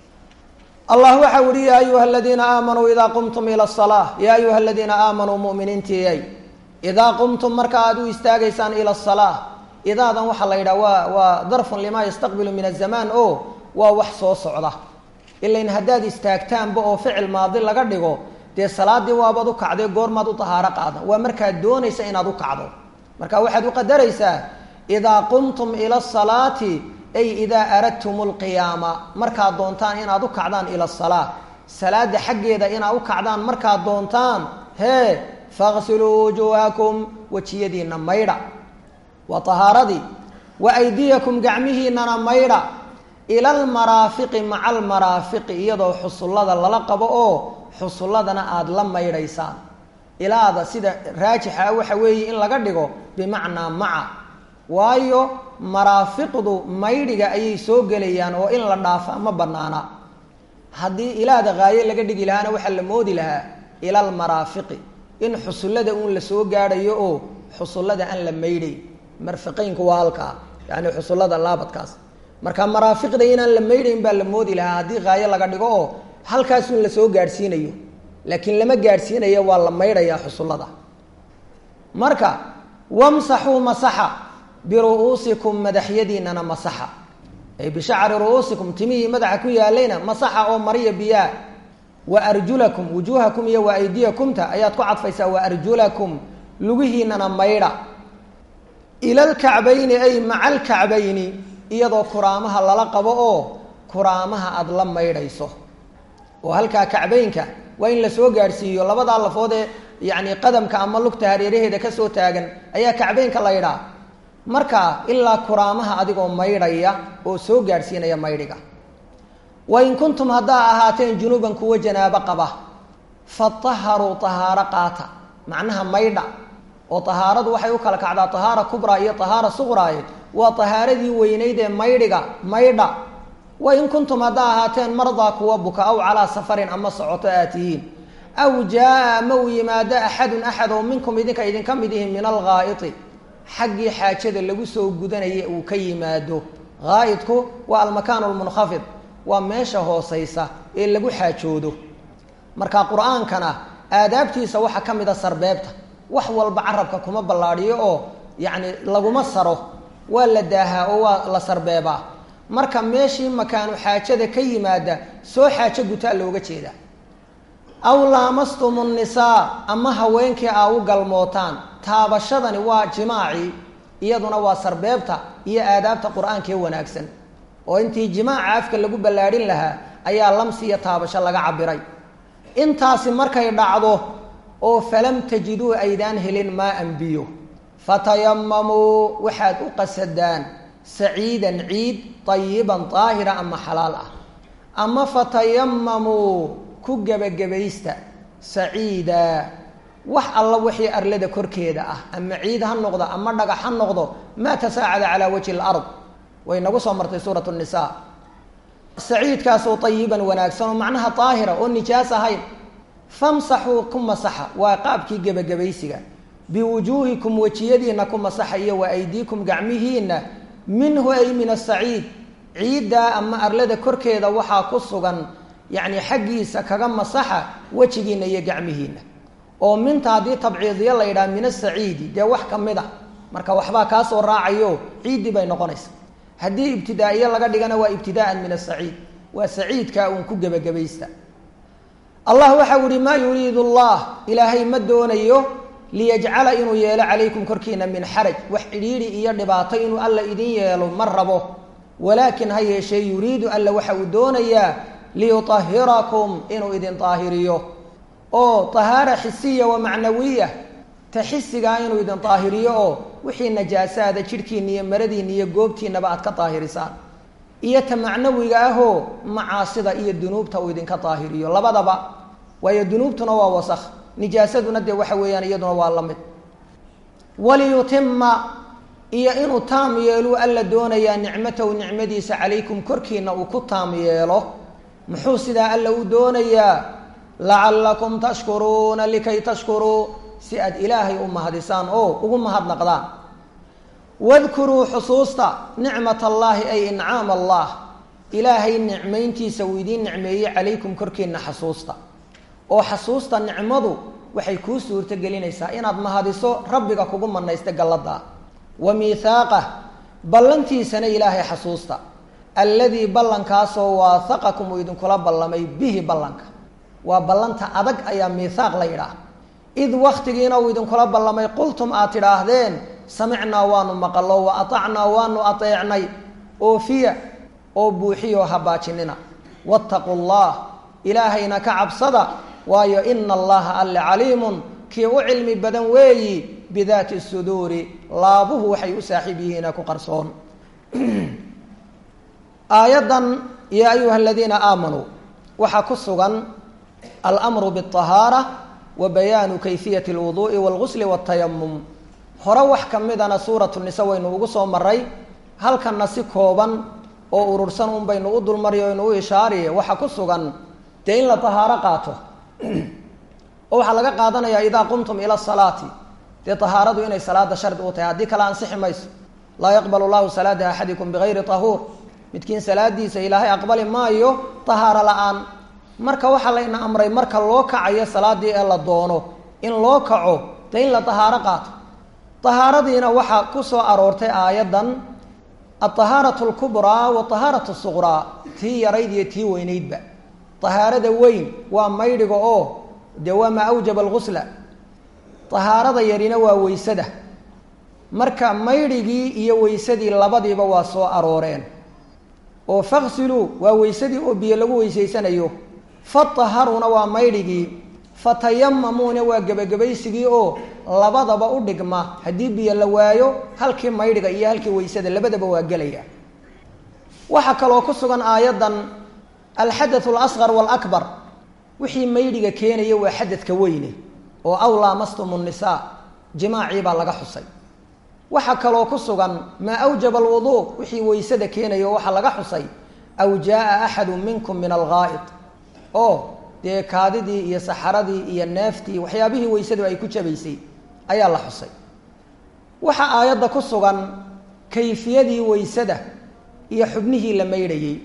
Speaker 2: allah waxa uhi ya ayuha aladiina aamanuu idaa qumtum ila salaa ya ayuha aladiina aamanuu muminiintiiyay idaa qumtum marka aad u istaagaysaan ila salaa idaadan waxaa la yidhaha waa waa darfun limaa yastaqbilu min azamaan o waa wax soo socda ilain haddaad istaagtaanba oo ficil maadi laga dhigo dee salaadii waabaad u kacday goormaad u tahaaro qaada waa markaad doonaysa inaad u kacdo marka waxaad u qadaraysaa idaa qumtum ila asalaati ay idaa aradtum lqiyaama markaad doontaan inaad u kacdaan ila asalaa salaada xaggeeda inaad u kacdaan markaad doontaan hee faqsiluu wujuuhakum wejiyadiina maydha waa tahaaradii wa aydiyakum gacmihiinana maydha ila almaraafiqi maca almaraafiqi iyadoo xusullada lala qabo oo xusulladana aada la maydhaysaan ilaada sida raajixa ah waxa weeye in laga dhigo bimacnaa maca waayo maraafiqdu maydhiga ayay soo gelayaan oo in la dhaafa ma banaana haddii ilaada haaye laga dhigi lahaana waxaa la moodi lahaa ila almaraafiqi in xusullada uun la soo gaadhayo oo xusullada aan la maydhay marfiqeynku waa halkaa yani xusullada laabadkaas marka maraafiqda inaan la maydhayn baa la moodi lahaa haddii haaye laga dhigo oo halkaasuun la soo gaadhsiinayo laakiin lama gaadhsiinayo waa la maydhayaa xusullada marka wamsaxuu masaxa biru-uusikum madaxyadiinana masaxa ay bishacri ru-uusikum timihii madaxa ku yaalayna masaxa oo mariya biyaa wa arjulakum wujuuhakum iyo wa aydiyakumta ayaad ku cadfaysaa wa arjulakum lugihiinana maydha ila lkacbayni ay maca alkacbayni iyadoo kuraamaha lala qabo oo kuraamaha aada la maydhayso oo halkaa kacbaynka waa in lasoo gaadhsiiyo labadaa lafood ee yacni qadamka ama lugta hareeraheeda kasoo taagan ayaa kacbaynka la ydhaa marka ilaa kuraamaha adigoo maydhaya oo soo gaadhsiinaya maydhiga wain kuntum haddaa ahaateen junuuban kuwa janaabo qaba fataharuu tahaaro qaata macnaha maydha oo tahaaradu waxay u kala kacdaa tahaara kubraa iyo tahaara suqraaye waa tahaaradii weynayd ee maydhiga maydha wain kuntum haddaa ahaateen mardaa kuwa buka aw calaa safarin ama socoto aad tihiin aw jaa-a ama uu yimaado axadun axad oo minkum idinka idinka mid ihi min alghaa'iti xaggii xaajada lagu soo gudanaya uu ka yimaado haa'idku waa almakaanu lmunkhafid waa meesha hooseysa ee lagu xaajoodo marka qur-aankana aadaabtiisa waxaa ka mid a sarbeebta wax walba carabka kuma ballaadhiyo oo yacni laguma saro waa la daahaa oo waa la sarbeebaa marka meeshii makaanu xaajada ka yimaada soo xaajo gutaa looga jeedaa aw laamastum nnisaa ama haweenkii aa u galmootaan taabashadani waa jimaacii iyaduna waa sarbeebta iyo aadaabta qur-aankee wanaagsan oo intii jimaaca afka lagu ballaadhin lahaa ayaa lamsi iyo taabasho laga cabiray intaasi markay dhacdo oo falam tajiduu aydaan helin maa-an biyo fatayamamuu waxaad u qasadaan saciidan ciid tayiban daahira ama xalaal ah ama fatayamamuu ku gebagabaysta saciida wax alla wixii arlada korkeeda ah ama ciid ha noqdo ama dhagax ha noqdo maa tasaacada calaa wajhi lard way nagu soo martay suurat nisa saciidkaasoo tayiban wanaagsan oo macnaha daahira oo nijaas ahayn famsaxuu ku masaxa waa qaabkii gebagabaysiga biwujuuhikum wejiyadiina ku masaxa iyo wa aydiikum gacmihiina minhu ay min asaciid ciiddaa ama arlada korkeeda waxaa ku sugan yacni xaggiisa kaga masaxa wejigiina iyo gacmihiina oo minta haddii tabciidiyo la yidhaha min asaciidi dee wax ka mid a marka waxbaa kaasoo raacayo ciiddii bay noqonaysa haddii ibtidaa'iye laga dhigana waa ibtidaa'an min asaciid waa saciidka uun ku gebagabaysta allah waxau ihi maa yuriidu allah ilaahay ma doonayo liyajcala inuu yeelo calaykum korkiina min xaraj wax cidhiidhi iyo dhibaato inuu alla idin yeelo ma rabo walaakin ha yeeshee yuriidu alla waxa uu doonayaa liyutahirakum inuu idin daahiriyo oo tahaara xisiya wa macnawiya ta xisigaa inuu idin daahiriyo oo wixii najaasaada jidhkiina iyo maradiina iyo goobtiinaba aad ka daahirisaan iyo ta macnawiga ahoo macaasida iyo dunuubta uu idinka daahiriyo labadaba waayo dunuubtuna waa wasakh nijaasaduna dee waxa weeyaan iyaduna waa la mid waliyutima iyo inuu taam yeelu alla doonayaa nicmatahu nicmadiisa calaykum korkiina uu ku taam yeelo muxuu sidaa alla u doonayaa lacallakum tashkuruuna likay tashkuruu si aad ilaahay u mahadisaan oo ugu mahadnaqdaan wadkuruu xusuusta nicmat allaahi ay incaam allah ilaahay nicmayntiisa uu idiin nicmeeyey calaykum korkiina xasuusta oo xasuusta nicmadu waxay kuu suurto gelinaysaa inaad mahadiso rabbiga kugu manaysta gallada wa miithaaqah ballantiisana ilaahay xasuusta alladii ballankaasoo waahaqakum uu idinkula ballamay bihi ballanka waa ballanta adag ayaa miithaaq la yidhaah id waktigiina uu idinkula ballamay qultum aad tidhaahdeen samicnaa waanu maqalo wa atacnaa waanu ateecnay oofiya oo buuxiyoo habaajinina wattaquu llah ilaahayna ka cabsada waayo ina allaha alle caliimun kii u cilmi badan weeyi bidaati suduuri laabuhu waxay u saaxiib yihiina ku qarsoon aayaddan yaa ayuha aladiina aamanuu waxaa ku sugan almru bاطahaara wa bayaanu kayfiyati اlwuduءi wاlgusli wاtayamum hore wax ka midana suuratu nisa waynu ugu soo maray halkanna si kooban oo urursan un baynu u dulmariy oynu u ishaariye waxaa ku sugan dee in la tahaaro qaato oo waxaa laga qaadanayaa idaa qumtum ila salaati dee tahaaradu inay salaada shardi u tahay haddii kale ansixi mayso laa yaqbal llahu salaata axadikum bigayri tahuur midkiin salaadiisa ilaahay aqbali maayo tahaaro la-aan marka waxaa layna amray marka loo kacayo salaadii ee la doono in loo kaco dee in la tahaaro qaato tahaaradiina waxaa ku soo aroortay aayaddan alطahaaratu اlkubraa watahaaratu suqraa tii yarayd iyo tii weynaydba tahaarada weyn waa maydhiga oo dee waa maa awjaba algusla tahaarada yarina waa weysada marka maydhigii iyo weysadii labadiiba waa soo arooreen oo faksiluu waa weysadii oo biyo lagu weysaysanayo fataharuna waa maydhigii fatayamamuuna waa gebagabaysigii oo labadaba u dhigma haddii biyo la waayo halkii maydhiga iyo halkii weysada labadaba waa gelaya waxaa kaloo ku sugan aayaddan alxadath alasqar waalakbar wixii maydhiga keenaya waa xadadka weyne oo aw laamastum nnisaa jimaacii baa laga xusay waxaa kaloo ku sugan maa awjaba alwuduu wixii weysada keenaya oo waxaa laga xusay aw jaaa axadu minkum min alghaa'id oo dee kaadidii iyo saxaradii iyo neeftii waxyaabihii weysadu ay ku jabaysay ayaa la xusay waxaa aayadda ku sugan kayfiyadii weysada iyo xubnihii la maydhayey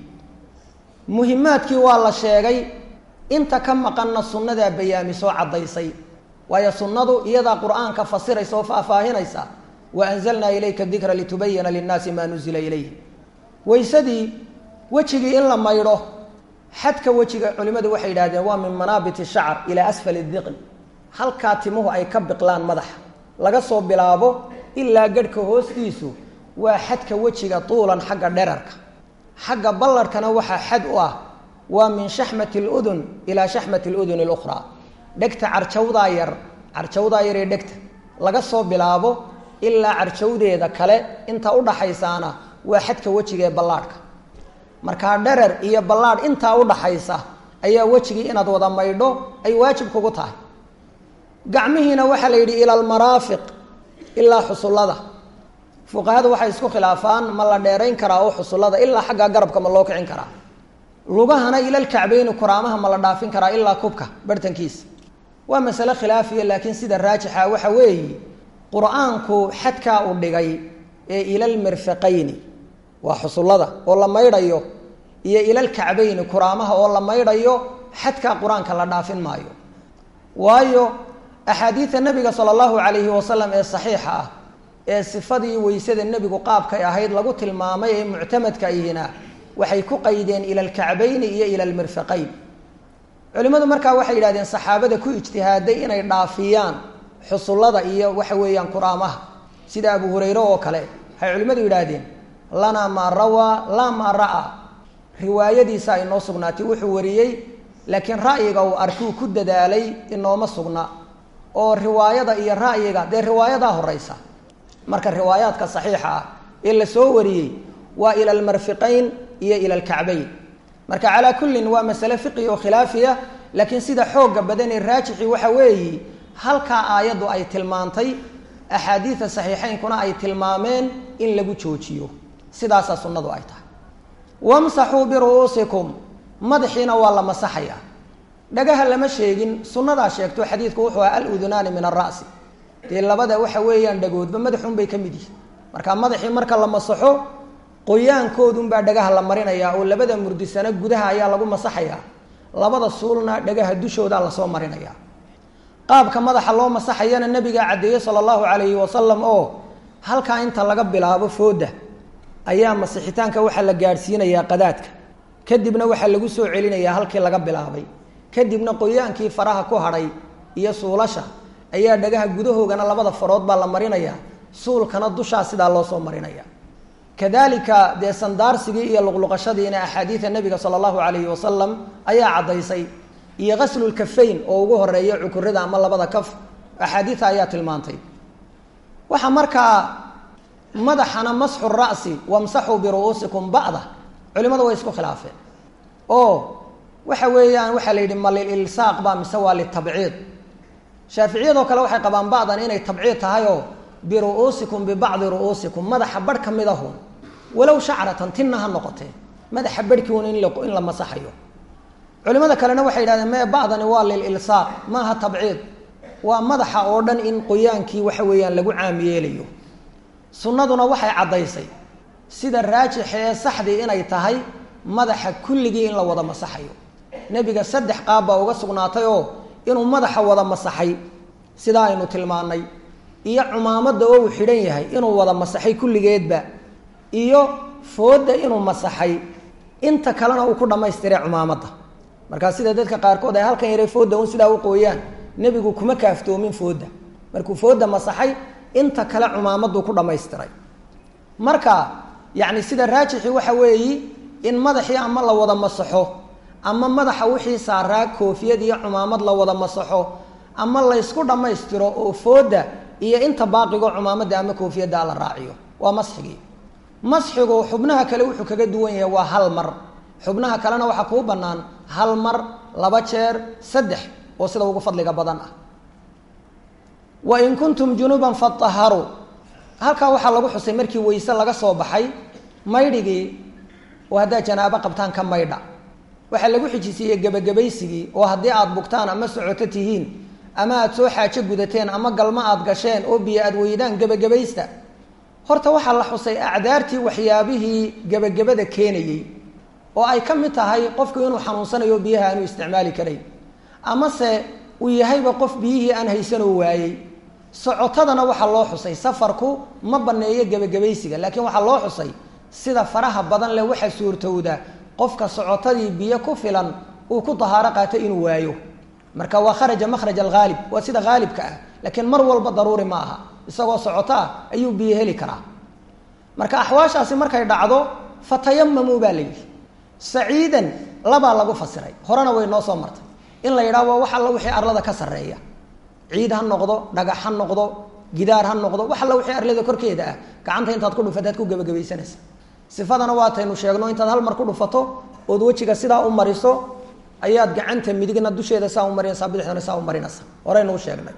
Speaker 2: muhimaadkii waa la sheegay inta ka maqanna sunnadaa bayaamisoo caddaysay waayo sunnadu iyadaa qur-aanka fasiraysa oo faahfaahinaysa wa anzalnaa ilayka dikra litubayana linnaasi maa nuzila ilayhi weysadii wejigii in la maydho xadka wejiga culimmadu waxay yidhahdeen waa min manaabit shacr ilaa asfali diqn halkaa timuhu ay ka biqlaan madaxa laga soo bilaabo ilaa garhka hoostiisu waa xadka wejiga tuulan xagga dherarka xagga ballarhkana waxaa xad u ah waa min shaxmati ludun ilaa shaxmati ludun اlukhraa dhegta carjawdaa yar carjawdaa yar ee dhegta laga soo bilaabo ilaa carjawdeeda kale inta udhaxaysaana waa xadka wejiga ee ballaadhka markaa dherer iyo ballaadh intaa udhaxaysa ayaa wejigii inaad wada maydho ay waajib kugu tahay gacmihiina waxaa la yidhi ila almaraafiq ilaa xusullada fuqahadu waxay isku khilaafaan ma la dheerayn karaa oo xusullada ilaa xaggaa garabka ma loo kicin karaa lugahana ilalkacbeyni kuraamaha ma la dhaafin karaa ilaa kubka barhtankiisa waa masale khilaafiya laakiin sida raajixa waxa weeye qur-aanku xadkaa u dhigay ee ilalmirfiqayni waa xusullada oo la maydhayo iyo ilalkacbeyni kuraamaha oo la maydhayo xadkaa qur-aanka la dhaafin maayo waayo axaadiida nabiga sala allahu calayhi wasalam ee saxiixa ah ee sifadii weysada nebigu qaabkay ahayd lagu tilmaamay ee muctamadka ihina waxay ku qaydeen ila alkacbayni iyo ila almirfiqayn culimmadu markaa waxay yidhahdeen saxaabada ku ijtihaaday inay dhaafiyaan xusullada iyo waxa weeyaan kuraamaha sida abu hurayre oo kale waxay culimmadu yidhaahdeen lanaa maa rawaa laa maa ra'aa riwaayadiisa ay noo sugnaatay wuxuu wariyey laakiin ra'yiga uu arkuu ku dadaalay inooma sugna oo riwaayada iyo ra'yiga dee riwaayadaa horeysa marka riwaayaadka saxiixa ah ee la soo wariyey waa ila almarfiqayn iyo ila alkacbayn marka calaa kullin waa masale fiqi oo khilaafiya laakiin sida xoogga badan ee raajixi waxa weeyi halkaa aayaddu ay tilmaantay axaadiida saxiixaynkuna ay tilmaameen in lagu joojiyo sidaasaa sunnadu ay tahay wamsaxuu biru'uusikum madaxiina waa la masaxayaa dhagaha lama sheegin sunnadaa sheegto xadiidku wuxuu aha aludunaani min ara'si dee labada waxa weeyaan dhagoodba madaxunbay ka mid yihin marka madaxii marka la masaxo qoyaankoodunbaa dhagaha la marinayaa oo labada murdisana gudaha ayaa lagu masaxayaa labada suulna dhagaha dushoodaa lasoo marinayaa qaabka madaxa loo masaxayana nabigaa caddeeyey sala allahu calayhi wasalam oo halkaa inta laga bilaabo fooda ayaa masixitaanka waxaa la gaadhsiinayaa qadaadka kadibna waxaa lagu soo celinayaa halkii laga bilaabay kadibna qoyaankii faraha ku hadhay iyo suulasha ayaa dhagaha gudahoogana labada farood baa la marinayaa suulkana dushaa sidaa loo soo marinaya kadalika dee sandaarsigii iyo luqluqashadiina axaadiida nabiga sala allahu calayhi wasalam ayaa caddaysay iyo ghaslulkafayn oo ugu horeeya cukurada ama labada kaf axaadiida ayaa tilmaantay waxaa markaa madaxana masxu ra'si wamsaxuu biru'uusikum ba'da culimadu way isku khilaafeen oo waxa weeyaan waxaa la yidhi ma lililsaaq ba mise waa litabciid shaaficiyadoo kale waxay qabaan ba'dan inay tabciid tahay oo biru'uusikum bibacdi ru'uusikum madaxa barh ka mid ahun walow shacratan tinna ha noqotee madaxa barhkiun in in la masaxayo culimada kalena waxay yidhahdeen mee ba'dani waa lililsaaq maaha tabciid waa madaxa oo dhan in qoyaankii waxa weeyaan lagu caam yeelayo sunnaduna waxay caddaysay sida raajixa ee saxdii inay tahay madaxa kulligii in la wada masaxayo nebiga saddex qaab baa uga sugnaatay oo inuu madaxa wada masaxay sidaa aynu tilmaannay iyo cumaamadda oo uu xidhan yahay inuu wada masaxay kulligeedba iyo foodda inuu masaxay inta kalena uu ku dhammaystiray cumaamadda markaa sida dadka qaarkood ay halkan yaray foodda un sidaa u qooyaan nebigu kuma kaaftoomin foodda markuu foodda masaxay inta kale cumaamaduu ku dhammaystiray marka yacni sida raajixi waxa weeyi in madaxii ama la wada masaxo ama madaxa wixii saaraa koofiyad iyo cumaamad la wada masaxo ama laysku dhammaystiro oo foodda iyo inta baaqigo cumaamadda ama koofiyadda la raaciyo waa masxigii masxigu xubnaha kale wuxuu kaga duwan yahay waa hal mar xubnaha kalena waxaa kuu bannaan hal mar laba jeer saddex oo sida ugu fadliga badan ah wain kuntum junuban fataharuu halkaa waxaa lagu xusay markii weyse laga soo baxay maydhigii oo haddaad janaabo qabtaan ka maydha waxaa lagu xijisiiyey gebagabaysigii oo haddii aada bugtaan ama socoto tihiin ama aada soo xaajo gudateen ama galmo aada gasheen oo biyo aada weydaan gebagabaysta horta waxaa la xusay acdaartii waxyaabihii gebagabada keenayey oo ay ka mid tahay qofku inuu xanuunsanayo biyaha aanu isticmaali karayn amase uu yahayba qof biyihii aan haysanoo waayey socotadana waxaa loo xusay safarku ma baneeyo gebagabaysiga laakiin waxaa loo xusay sida faraha badan leh waxaa suurtowda qofka socotadii biyo ku filan uu ku dahaaro qaato inuu waayo marka waa kharaja makhraj alghaalib waa sida haalibka ah laakiin mar walba daruuri ma aha isagoo socoto ah ayuu biyo heli karaa marka axwaashaasi markay dhacdo fatayamamuu baa la yidhi saciidan labaa lagu fasiray horena way noo soo martay in la yidhaha waa wax alla wixii arlada ka sarreeya ciid ha noqdo dhagax ha noqdo gidaar ha noqdo wax alla wixii arlada korkeeda ah gacanta intaad ku dhufataad ku gebagabaysanaysa sifadana waataynu sheegno intaad hal mar ku dhufato ood wejiga sidaa u mariso ayaad gacanta midigna dusheeda saa u marinaysaa bidixdana saa u marinaysa horeynuu sheegnay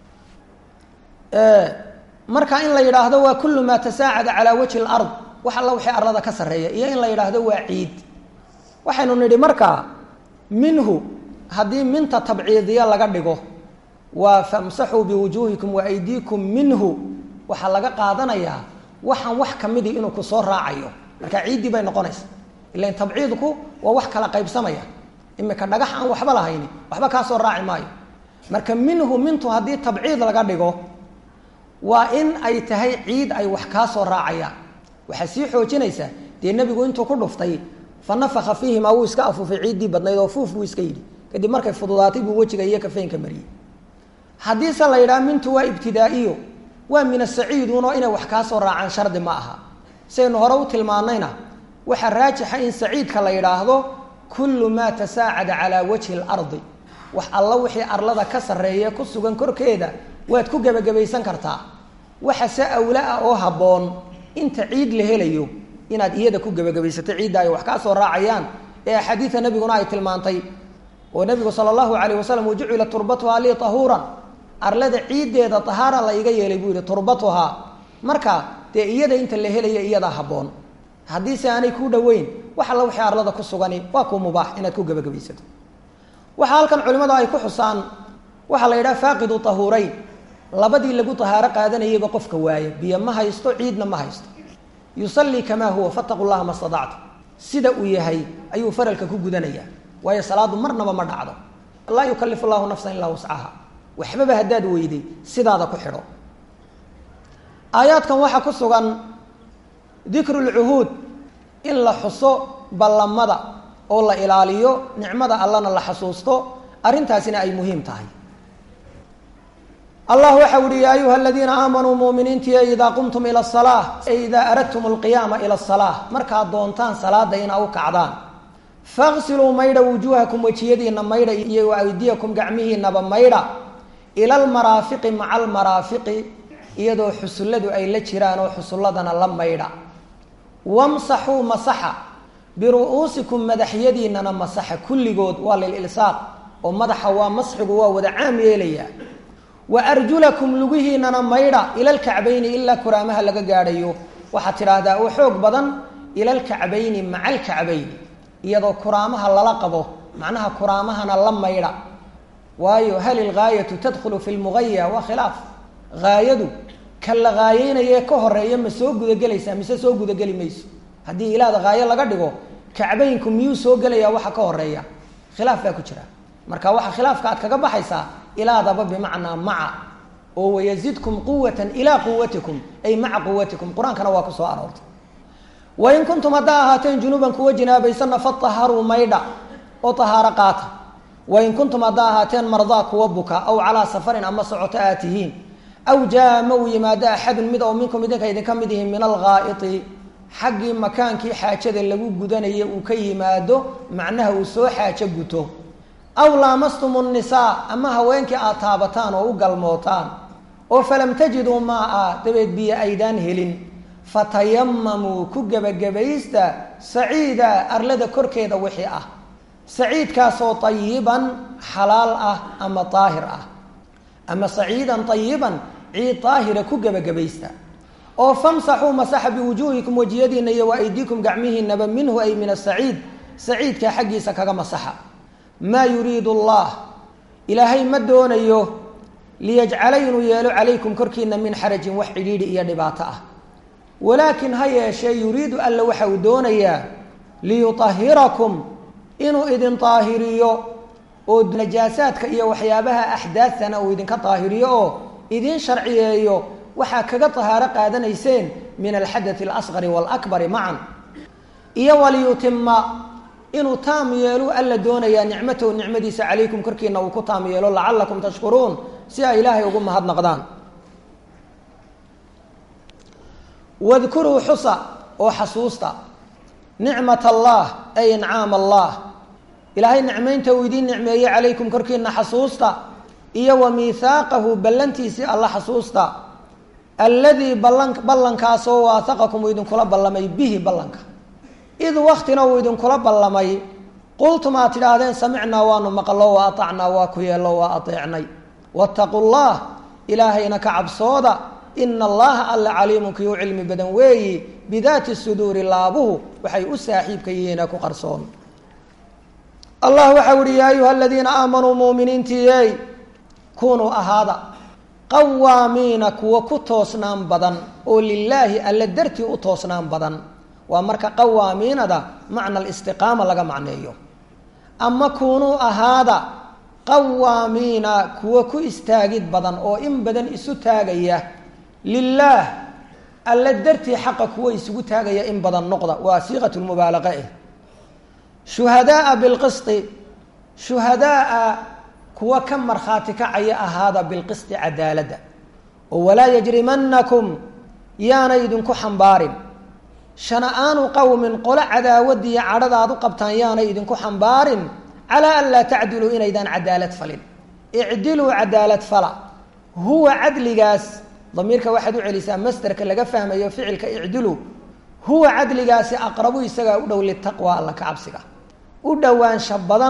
Speaker 2: marka in la yidhaahdo waa kullu maa tasaacada calaa wajhi lard wax alla wixii arlada ka sarreeya iyo in la yidhaahdo waa ciid waxaynu nidhi markaa minhu haddii minta tabciidiya laga dhigo waa famsaxuu biwujuuhikum wa aydiikum minhu waxaa laga qaadanayaa waxaan wax kamidii inuu ku soo raacayo marka ciiddii bay noqonaysa ilan tabciidku waa wax kala qaybsamaya imika dhagax aan waxba lahayni waxba kaa soo raaci maayo marka minhu mintu haddii tabciid laga dhigo waa in ay tahay ciid ay wax kaa soo raacayaan waxaa sii xoojinaysaa dee nebigu intuu ku dhuftay fa nafaka fiihimaa wuu iska afuufay ciiddii badnayd oo fuuf buu iska yidhi kadib markay fududaatay buu wejiga iyo kafeynka mariyey haddiise la yidhaha mintu waa ibtidaa-iyo waa min asaciidunoo inay wax kaa soo raacaan shardi ma aha saynu hore u tilmaanayna waxaa raajixa in saciidka la yidhaahdo kullu maa tasaacada calaa wajhi اlardi wax alla wixii arlada ka sarreeya ku sugan korkeeda waad ku gebagabaysan kartaa waxa se awla ah oo habboon inta ciid la helayo inaad iyada ku gebagabaysato ciidda ay wax kaa soo raacayaan ee axaadiida nebiguna ay tilmaantay oo nebigu sala allahu calayh wasalam wajucila turbatuhaa lii tahuuran arlada ciiddeeda tahaara la iga yeelay buu yihi turbatuhaa marka dee iyada inta la helaya iyadaa habboon haddiise aanay kuu dhoweyn wax alla wixii arlada ku sugani waa kuu mubaax inaad ku gebagabaysato waxaa halkan culimmadu ay ku xusaan waxaa la yidhaha faaqidu tahuurayn labadii lagu tahaaro qaadanayayba qofka waaya biyo ma haysto ciidna ma haysto yusallii kamaa huwa fataqu llaha ma stadactu sida uu yahay ayuu faralka ku gudanayaa waayo salaadu marnaba ma dhacdo laa yukalifu llahu nafsan ilaa wascaha waxbaba haddaad weyday sidaada ku xidho aayaadkan waxaa ku sugan dikru lcuhuud in la xuso ballamada oo la ilaaliyo nicmada allana la xasuusto arrintaasina ay muhiim tahay allah waxa uhi yaa ayuha aladiina aamanuu muuminiintiya idaa qumtum ila salaa e idaa aradtum alqiyaama ila salaa markaad doontaan salaada inaa u kacdaan faqsiluu maydha wujuuhakum wejiyadiina maydha iyo aydiyakum gacmihiinaba maydha ila almaraafiqi maca almaraafiqi iyadoo xusulladu ay la jiraan oo xusulladana la maydha wamsaxuu masaxa biru-uusikum madaxyadiinana masaxa kulligood waa lililsaaq oo madaxa waa masxigu waa wada caam yeelayaa wa arjulakum lugihiinana maydha ila alkacbayni ilaa kuraamaha laga gaadhayo waxaad tidhaahdaa oo xoog badan ila alkacbayni maca alkacbayni iyadoo kuraamaha lala qabo macnaha kuraamahana la maydha waayo hal ilgaayatu tadkhulu fi lmugaya waa khilaaf haayadu ka la haayeynayee ka horeeya ma soo gudagelaysaa mise soo gudageli mayso haddii ilaada haayo laga dhigo kacbaynku miyuu soo gelayaa waxa ka horeeya khilaaf baa ku jira marka waxa khilaafka aad kaga baxaysaa ilaadaba bimacnaa maca oo wayazidkum quwatan ilaa quwatikum ay maca quwatikum qur-aankana waa ku soo aroortay wain kuntum haddaa ahaateen junuuban kuwa jinaabaysanna fataharuu maydha oo tahaaro qaata wain kuntum haddaa ahaateen mardaa kuwa buka aw calaa safarin ama socoto aad tihiin aw jaa ma uu yimaado axadun mid oo minkum idinka idinka mid yihiin min alghaa'iti xaggii makaankii xaajada lagu gudanaya uu ka yimaado macnaha uu soo xaajo guto aw laamastum nnisaa ama haweenkii aad taabataan oo u galmootaan oo falam tajiduu maa-a dabeed biyo aydaan helin fatayamamuu ku gebagabaysta saciida arlada korkeeda wixii ah saciidkaasoo tayiban xalaal ah ama daahir ah ama saciidan tayiban ciid daahira ku gebagabaysta oo famsaxuu masaxa biwujuuhikum wejiyadiina iyo wa aydiikum gacmihiinaba minhu ay min asaciid saciidka xaggiisa kaga masaxa maa yuriidu allah ilaahay ma doonayo liyajcala inuu yeelo calaykum korkiina min xarajin wax cidhiidhi iyo dhibaato ah walaakin ha yeeshee yuriidu alla waxa uu doonayaa liyutahirakum inuu idin daahiriyo oo najaasaadka iyo waxyaabaha axdaadtana uu idinka daahiriyo oo idin sharciyeeyo waxaa kaga tahaaro qaadanayseen min alxadathi alasqari waalakbari macan iyo waliyutima inuu taam yeelu alla doonayaa nicmatahu nicmadiisa calaykum korkiina uu ku taam yeelo lacalakum tashkuruun si ay ilaahay ugu mahadnaqdaan wadkuruu xusa oo xasuusta nicmat allah ay incaam allah ilaahay nicmaynta uu idiin nicmeeyey calaykum korkiina xasuusta iyo wa miihaaqahu ballantiisii alla xasuusta alladii ballan ballankaasoo waahaqakum uu idinkula ballamay bihi ballanka id waktina uu idinkula ballamay qultum aad tidhaahdeen samicnaa waanu maqlo wa aacnaa waa ku yeello waa ateecnay waataquu llah ilaahayna ka cabsooda ina allaha alla caliimun kii u cilmi badan weeyi bidaati suduuri laabuhu waxay u saaxiibka yihiina ku qarsoon allah waxau ihi yaa ayuha aladiina aamanuu muuminiintiiyey kunuu ahaada qawaamiina kuwa ku toosnaan badan oo lilaahi alla dartii u toosnaan badan waa marka qawaamiinada macna alistiqaama laga macneeyo ama kunuu ahaada qawaamiina kuwa ku istaagid badan oo in badan isu taagaya lilaah alla dartii xaqa kuwa isugu taagaya in badan noqda waa siiqat lmubaalaqa eh shuhadaaa bilqisti shuhadaaa kuwa ka markhaati kacaya ahaada bilqisti cadaaladda oo walaa yajrimanakum yaanay idinku xambaarin shana-aanu qowmin qolo cadaawadiiyo cadhadaad u qabtaan yaanay idinku xambaarin calaa an laa tacdiluu inaydaan cadaalad falin icdiluu cadaalad fala huwa cadligaas damiirka waxaad u celisaa masderka laga fahmayo ficilka icdilu huwa cadligaasi aqrabu isagaa u dhow litaqwa alla ka cabsiga u dhowaansha badan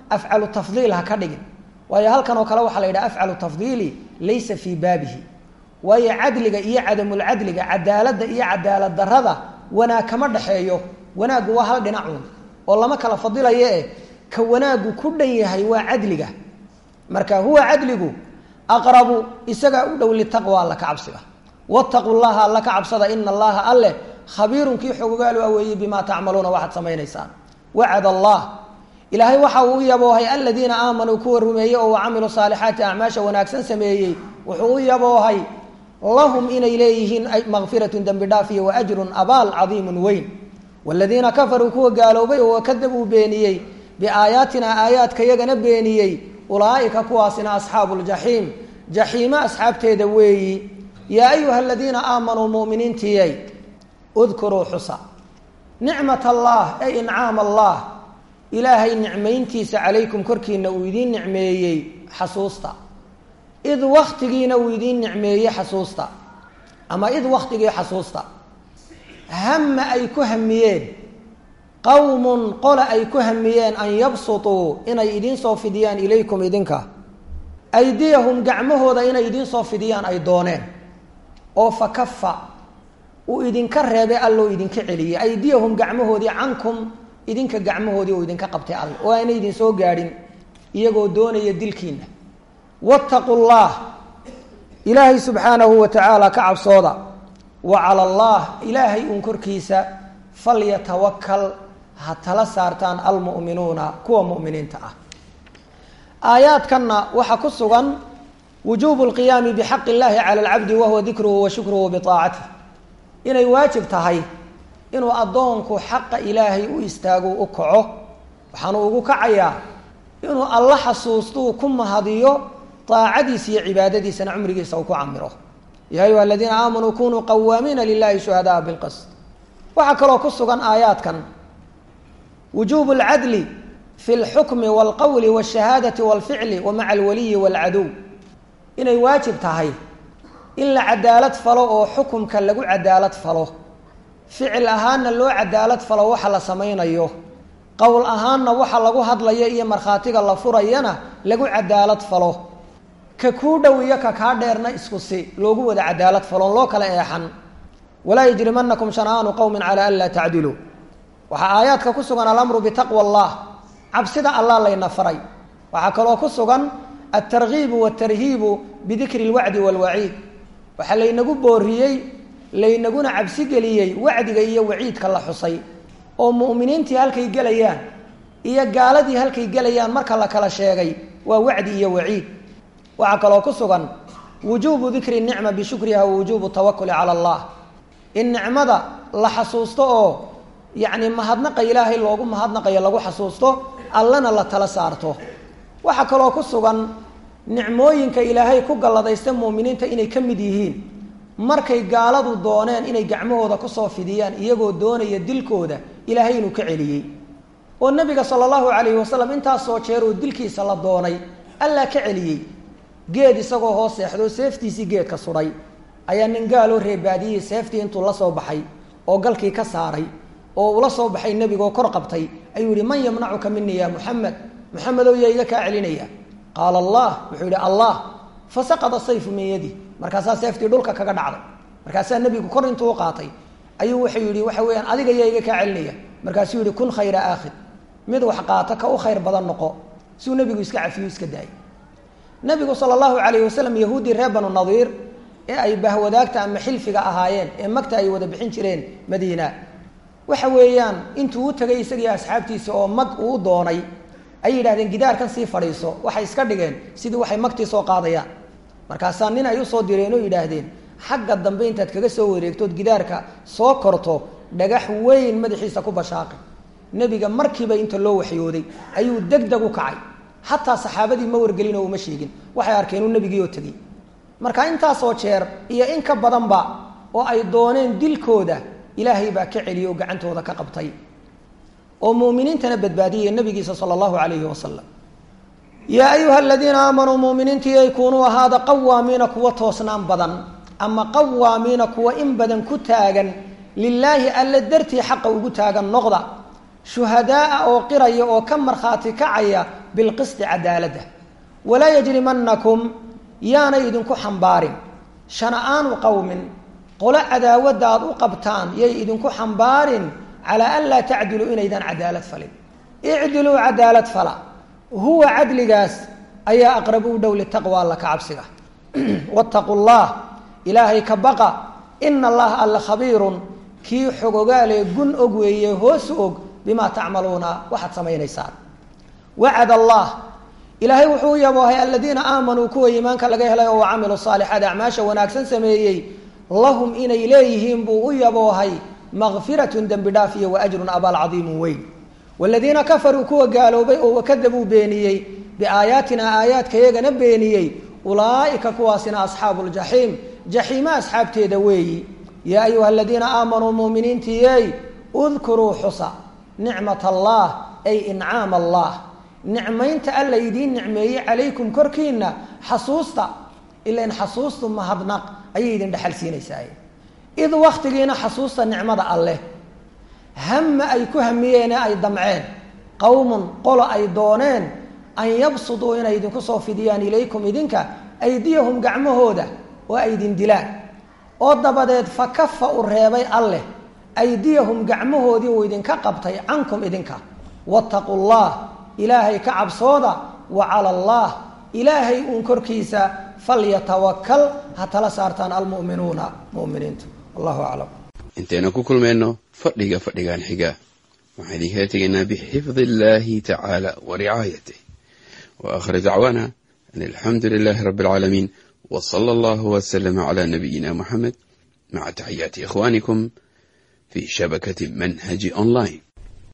Speaker 2: afcalu tafdiil ha ka dhigin waayo halkan oo kale waxaa la yidhaha afcalu tafdiili laysa fii baabihi waayo cadliga iyo cadamulcadliga cadaaladda iyo cadaalad darada wanaag kama dhexeeyo wanaaggu waa hal dhinacuun oo lama kala fadilayo eh ka wanaaggu ku dhan yahay waa cadliga marka huwa cadligu aqrabu isagaa u dhow litaqwa alla ka cabsiga wattaqu llaha alla ka cabsada ina allaha alleh khabiirun kii xogogaalu aweeyey bimaa tacmaluuna waxaad samaynaysaan wacad allah ilaahay waxa uu u yaboohay aladiina aamanuu kuwa rumeeyey oo wacamiluu saalixaati acmaasha wanaagsan sameeyey wuxuu u yaboohay lahum inay leeyihiin makfiratun dembi dhaaf iyo waajrun abaal cadiimun weyn waladiina kafaruu kuwa gaaloobay oo wakadabuu beeniyey biaayaatina aayaadka yagana beeniyey ulaaika kuwaasina asxaabu ljaxiim jaxiimo asxaabteeda weeyi yaa ayuha aladiina aamanuu muminiintiyay udkuruu xusa nicmat allah ay incaam allah ilaahay nicmayntiisa calaykum korkiina uu idiin nicmeeyey xasuusta id waktigiina uu idiin nicmeeyey xasuusta ama id waktigii xasuusta hama ay ku hamiyeen qowmun qola ay ku hamiyeen an yabsutuu inay idiin soo fidiyaan ilaykum idinka aydiyahum gacmahooda inay idiin soo fidiyaan ay dooneen oo fa kafa uu idinka reebay alloo idinka celiyey aydiyahum gacmahoodii cankum idinka gacmahoodii uu idinka qabtay all oo aanay idin soo gaadhin iyagoo doonaya dilkiina wattaqu llah ilaahay subxaanahu wa tacaala ka cabsooda wa cala allah ilaahay uun korkiisa falyatawakal ha tala saartaan almu'minuuna kuwa mu'miniinta ah aayaadkanna waxaa ku sugan wujuubu lqiyaami bixaqi illahi cala alcabdi wahuwa dikruhu wa shukruhu biaacatih inay waajib tahay inuu addoonku xaqa ilaahay u istaago u kaco waxaanu ugu kacayaa inuu alla xasuustuu ku mahadiyo daacadiisa iyo cibaadadiisana cumrigiisa uu ku camiro yaa ayuha aladiina aamanuu kunuu qawaamiina lilahi shuhadaa bilqist waxaa kaloo ku sugan aayaadkan wujuubu alcadli fi lxukmi walqowli walshahaadati walficli wa maca alwaliyi walcadow inay waajib tahay in la cadaalad falo oo xukumka lagu cadaalad falo ficil ahaanna loo cadaalad falo waxa la samaynayo qowl ahaanna waxa lagu hadlayo iyo markhaatiga la furayana lagu cadaalad falo ka kuu dhow iyo ka kaa dheerna isku si loogu wada cadaalad faloon loo kala eexan walaa yajrimanakum shana'aanu qowmin calaa an laa tacdiluu waxaa aayaadka ku sugan alamru bitaqwa allah cabsida allah layna faray waxaa kaloo ku sugan altargiibu waltarhiibu bidikri lwacdi walwaciid waxaa laynagu booriyey laynaguna cabsi geliyey wacdiga iyo waciidka la xusay oo mu'miniintii halkay gelayaan iyo gaaladii halkay gelayaan marka la kala sheegay waa wacdi iyo waciid waxaa kaloo ku sugan wujuubu dikri nicma bishukriha wa wujuubu tawakuli cala allah in nicmada la xasuusto oo yacni mahadnaqa ilaahay loogu mahadnaqayo lagu xasuusto allana la tala saarto waxaa kaloo ku sugan nicmooyinka ilaahay ku galladaysta muuminiinta inay ka mid yihiin markay gaaladu dooneen inay gacmahooda kusoo fidiyaan iyagoo doonaya dilkooda ilaahay inuu ka celiyey oo nabiga sala allahu calayhi wasalam intaasoo jeer oo dilkiisa la doonay allaa ka celiyey geed isagoo hoos seexdoo seeftiisii geedka sudhay ayaa nin gaaloo reebaadiyey seeftii intuu la soo baxay oo galkii ka saaray oo ula soo baxay nebigaoo kor qabtay ayuu yihi man yamnacuka minii ya muxamed muxamedow yaa iga kaa celinaya qaala allah wuxuu yihi allah fasaqada sayfu min yadi markaasaa seeftii dhulka kaga dhacday markaasaa nebigu kor intuu qaatay ayuu wuxuu yihi waxa weeyaan adiga yaa iga kaa celinaya markaasuu yihi kun khayra aakhid mid wax qaata ka u khayr badan noqo siuu nebigu iska cafiyo iska daayay nabigu sala allahu calayhi wasalam yahuuddii reer banu nadiir ee ay bahwadaagta ama xilfiga ahaayeen ee magta ay wada bixin jireen madiina waxa weeyaan intuu u tegay isagii asxaabtiisa oo mag uu doonay ayay yidhahdeen gidaarkan sii fadhiiso waxay iska dhigeen sidii waxay magtii soo qaadayaan markaasaa nin ay usoo direen oo yidhaahdeen xagga dambe intaad kaga soo wareegtood gidaarka soo korto dhagax weyn madaxiisa ku bashaaqi nebiga markiiba inta loo waxyooday ayuu deg deg u kacay xataa saxaabadii ma wargelin oo uma sheegin waxay arkeen uu nebigii oo tegey marka intaasoo jeer iyo in ka badanba oo ay dooneen dilkooda ilaahay baa ka celiyey oo gacantooda ka qabtay oo muuminiintana badbaadiyay nabigiisa sala allahu calayhi wasalam yaa ayuha aladiina aamanuu muuminiintii ay kunuu ahaada qawaamiina kuwa toosnaan badan ama qawaamiina kuwa in badan ku taagan lilaahi alle dartii xaqa ugu taagan noqda shuhadaaa oo qiraya oo ka markhaati kacaya bilqisti cadaaladda walaa yajrimanakum yaanay idinku xambaarin shana'aanu qowmin qolo cadaawadda aad u qabtaan yay idinku xambaarin calaa an laa tacdiluu inaydan cadaalad falin icdiluu cadaalad fala huwa cadligaas ayaa aqrabu u dhow litaqwa alla ka cabsiga wattaqu llah ilaahay ka baqa ina allaha alla khabiirun kii xogogaalee gun og weeye hoos og bimaa tacmaluuna waxaad samaynaysaan wacad allah ilaahay wuxuu u yaboohay aladiina aamanuu kuwa iimaanka laga helay oo camiluu saalixaat acmaasha wanaagsan sameeyey lahum inay leeyihiin buu u yaboohay makfiratun dembi dhaaf iyo wa ajrun abaal cadiimun weyn waladiina kafaruu kuwa gaaloobay oo wakadabuu beeniyey biaayaatina aayaadkayagana beeniyey ulaaika kuwaasina asxaabu ljaxiim jaxiima asxaabteeda weeyi yaa ayuha aladiina aamanuu muminiintiyey udkuruu xusa nicmat allah ay incaam allah nicmaynta alla idiin nicmeeyey calaykum korkiina xasuusta ilan xasuustu mahadnaq ayay idin dhexal siinaysaa id waktigiina xasuusta nicmada alleh hama ay ku hamiyeene ay damceen qowmun qolo ay dooneen an yabsuduu inay idinku soo fidiyaan ilaykum idinka aydiyahum gacmahooda oo ay idin dilaan oo dabadeed fa kafa u reebay alleh aydiyahum gacmahoodii uu idinka qabtay cankum idinka wattaqu llah ilaahay ka cabsooda wa cala allah ilaahay uun korkiisa falyatawakal ha tala saartaan almu'minuuna mu'miniintu wallahu aclam
Speaker 3: intaynu ku kulmayno fadhiga fadhigan xiga waxaan idinkala tegaynaa bixifdi illahi tacaala wa ricaayatih wa aakhir dacwaana an alxamdu lilahi rabbi alcaalamiin w sala allahu wslama cla nabiyina muxamed maca taxiyaati ikhwanikum fi shabakati manhaji online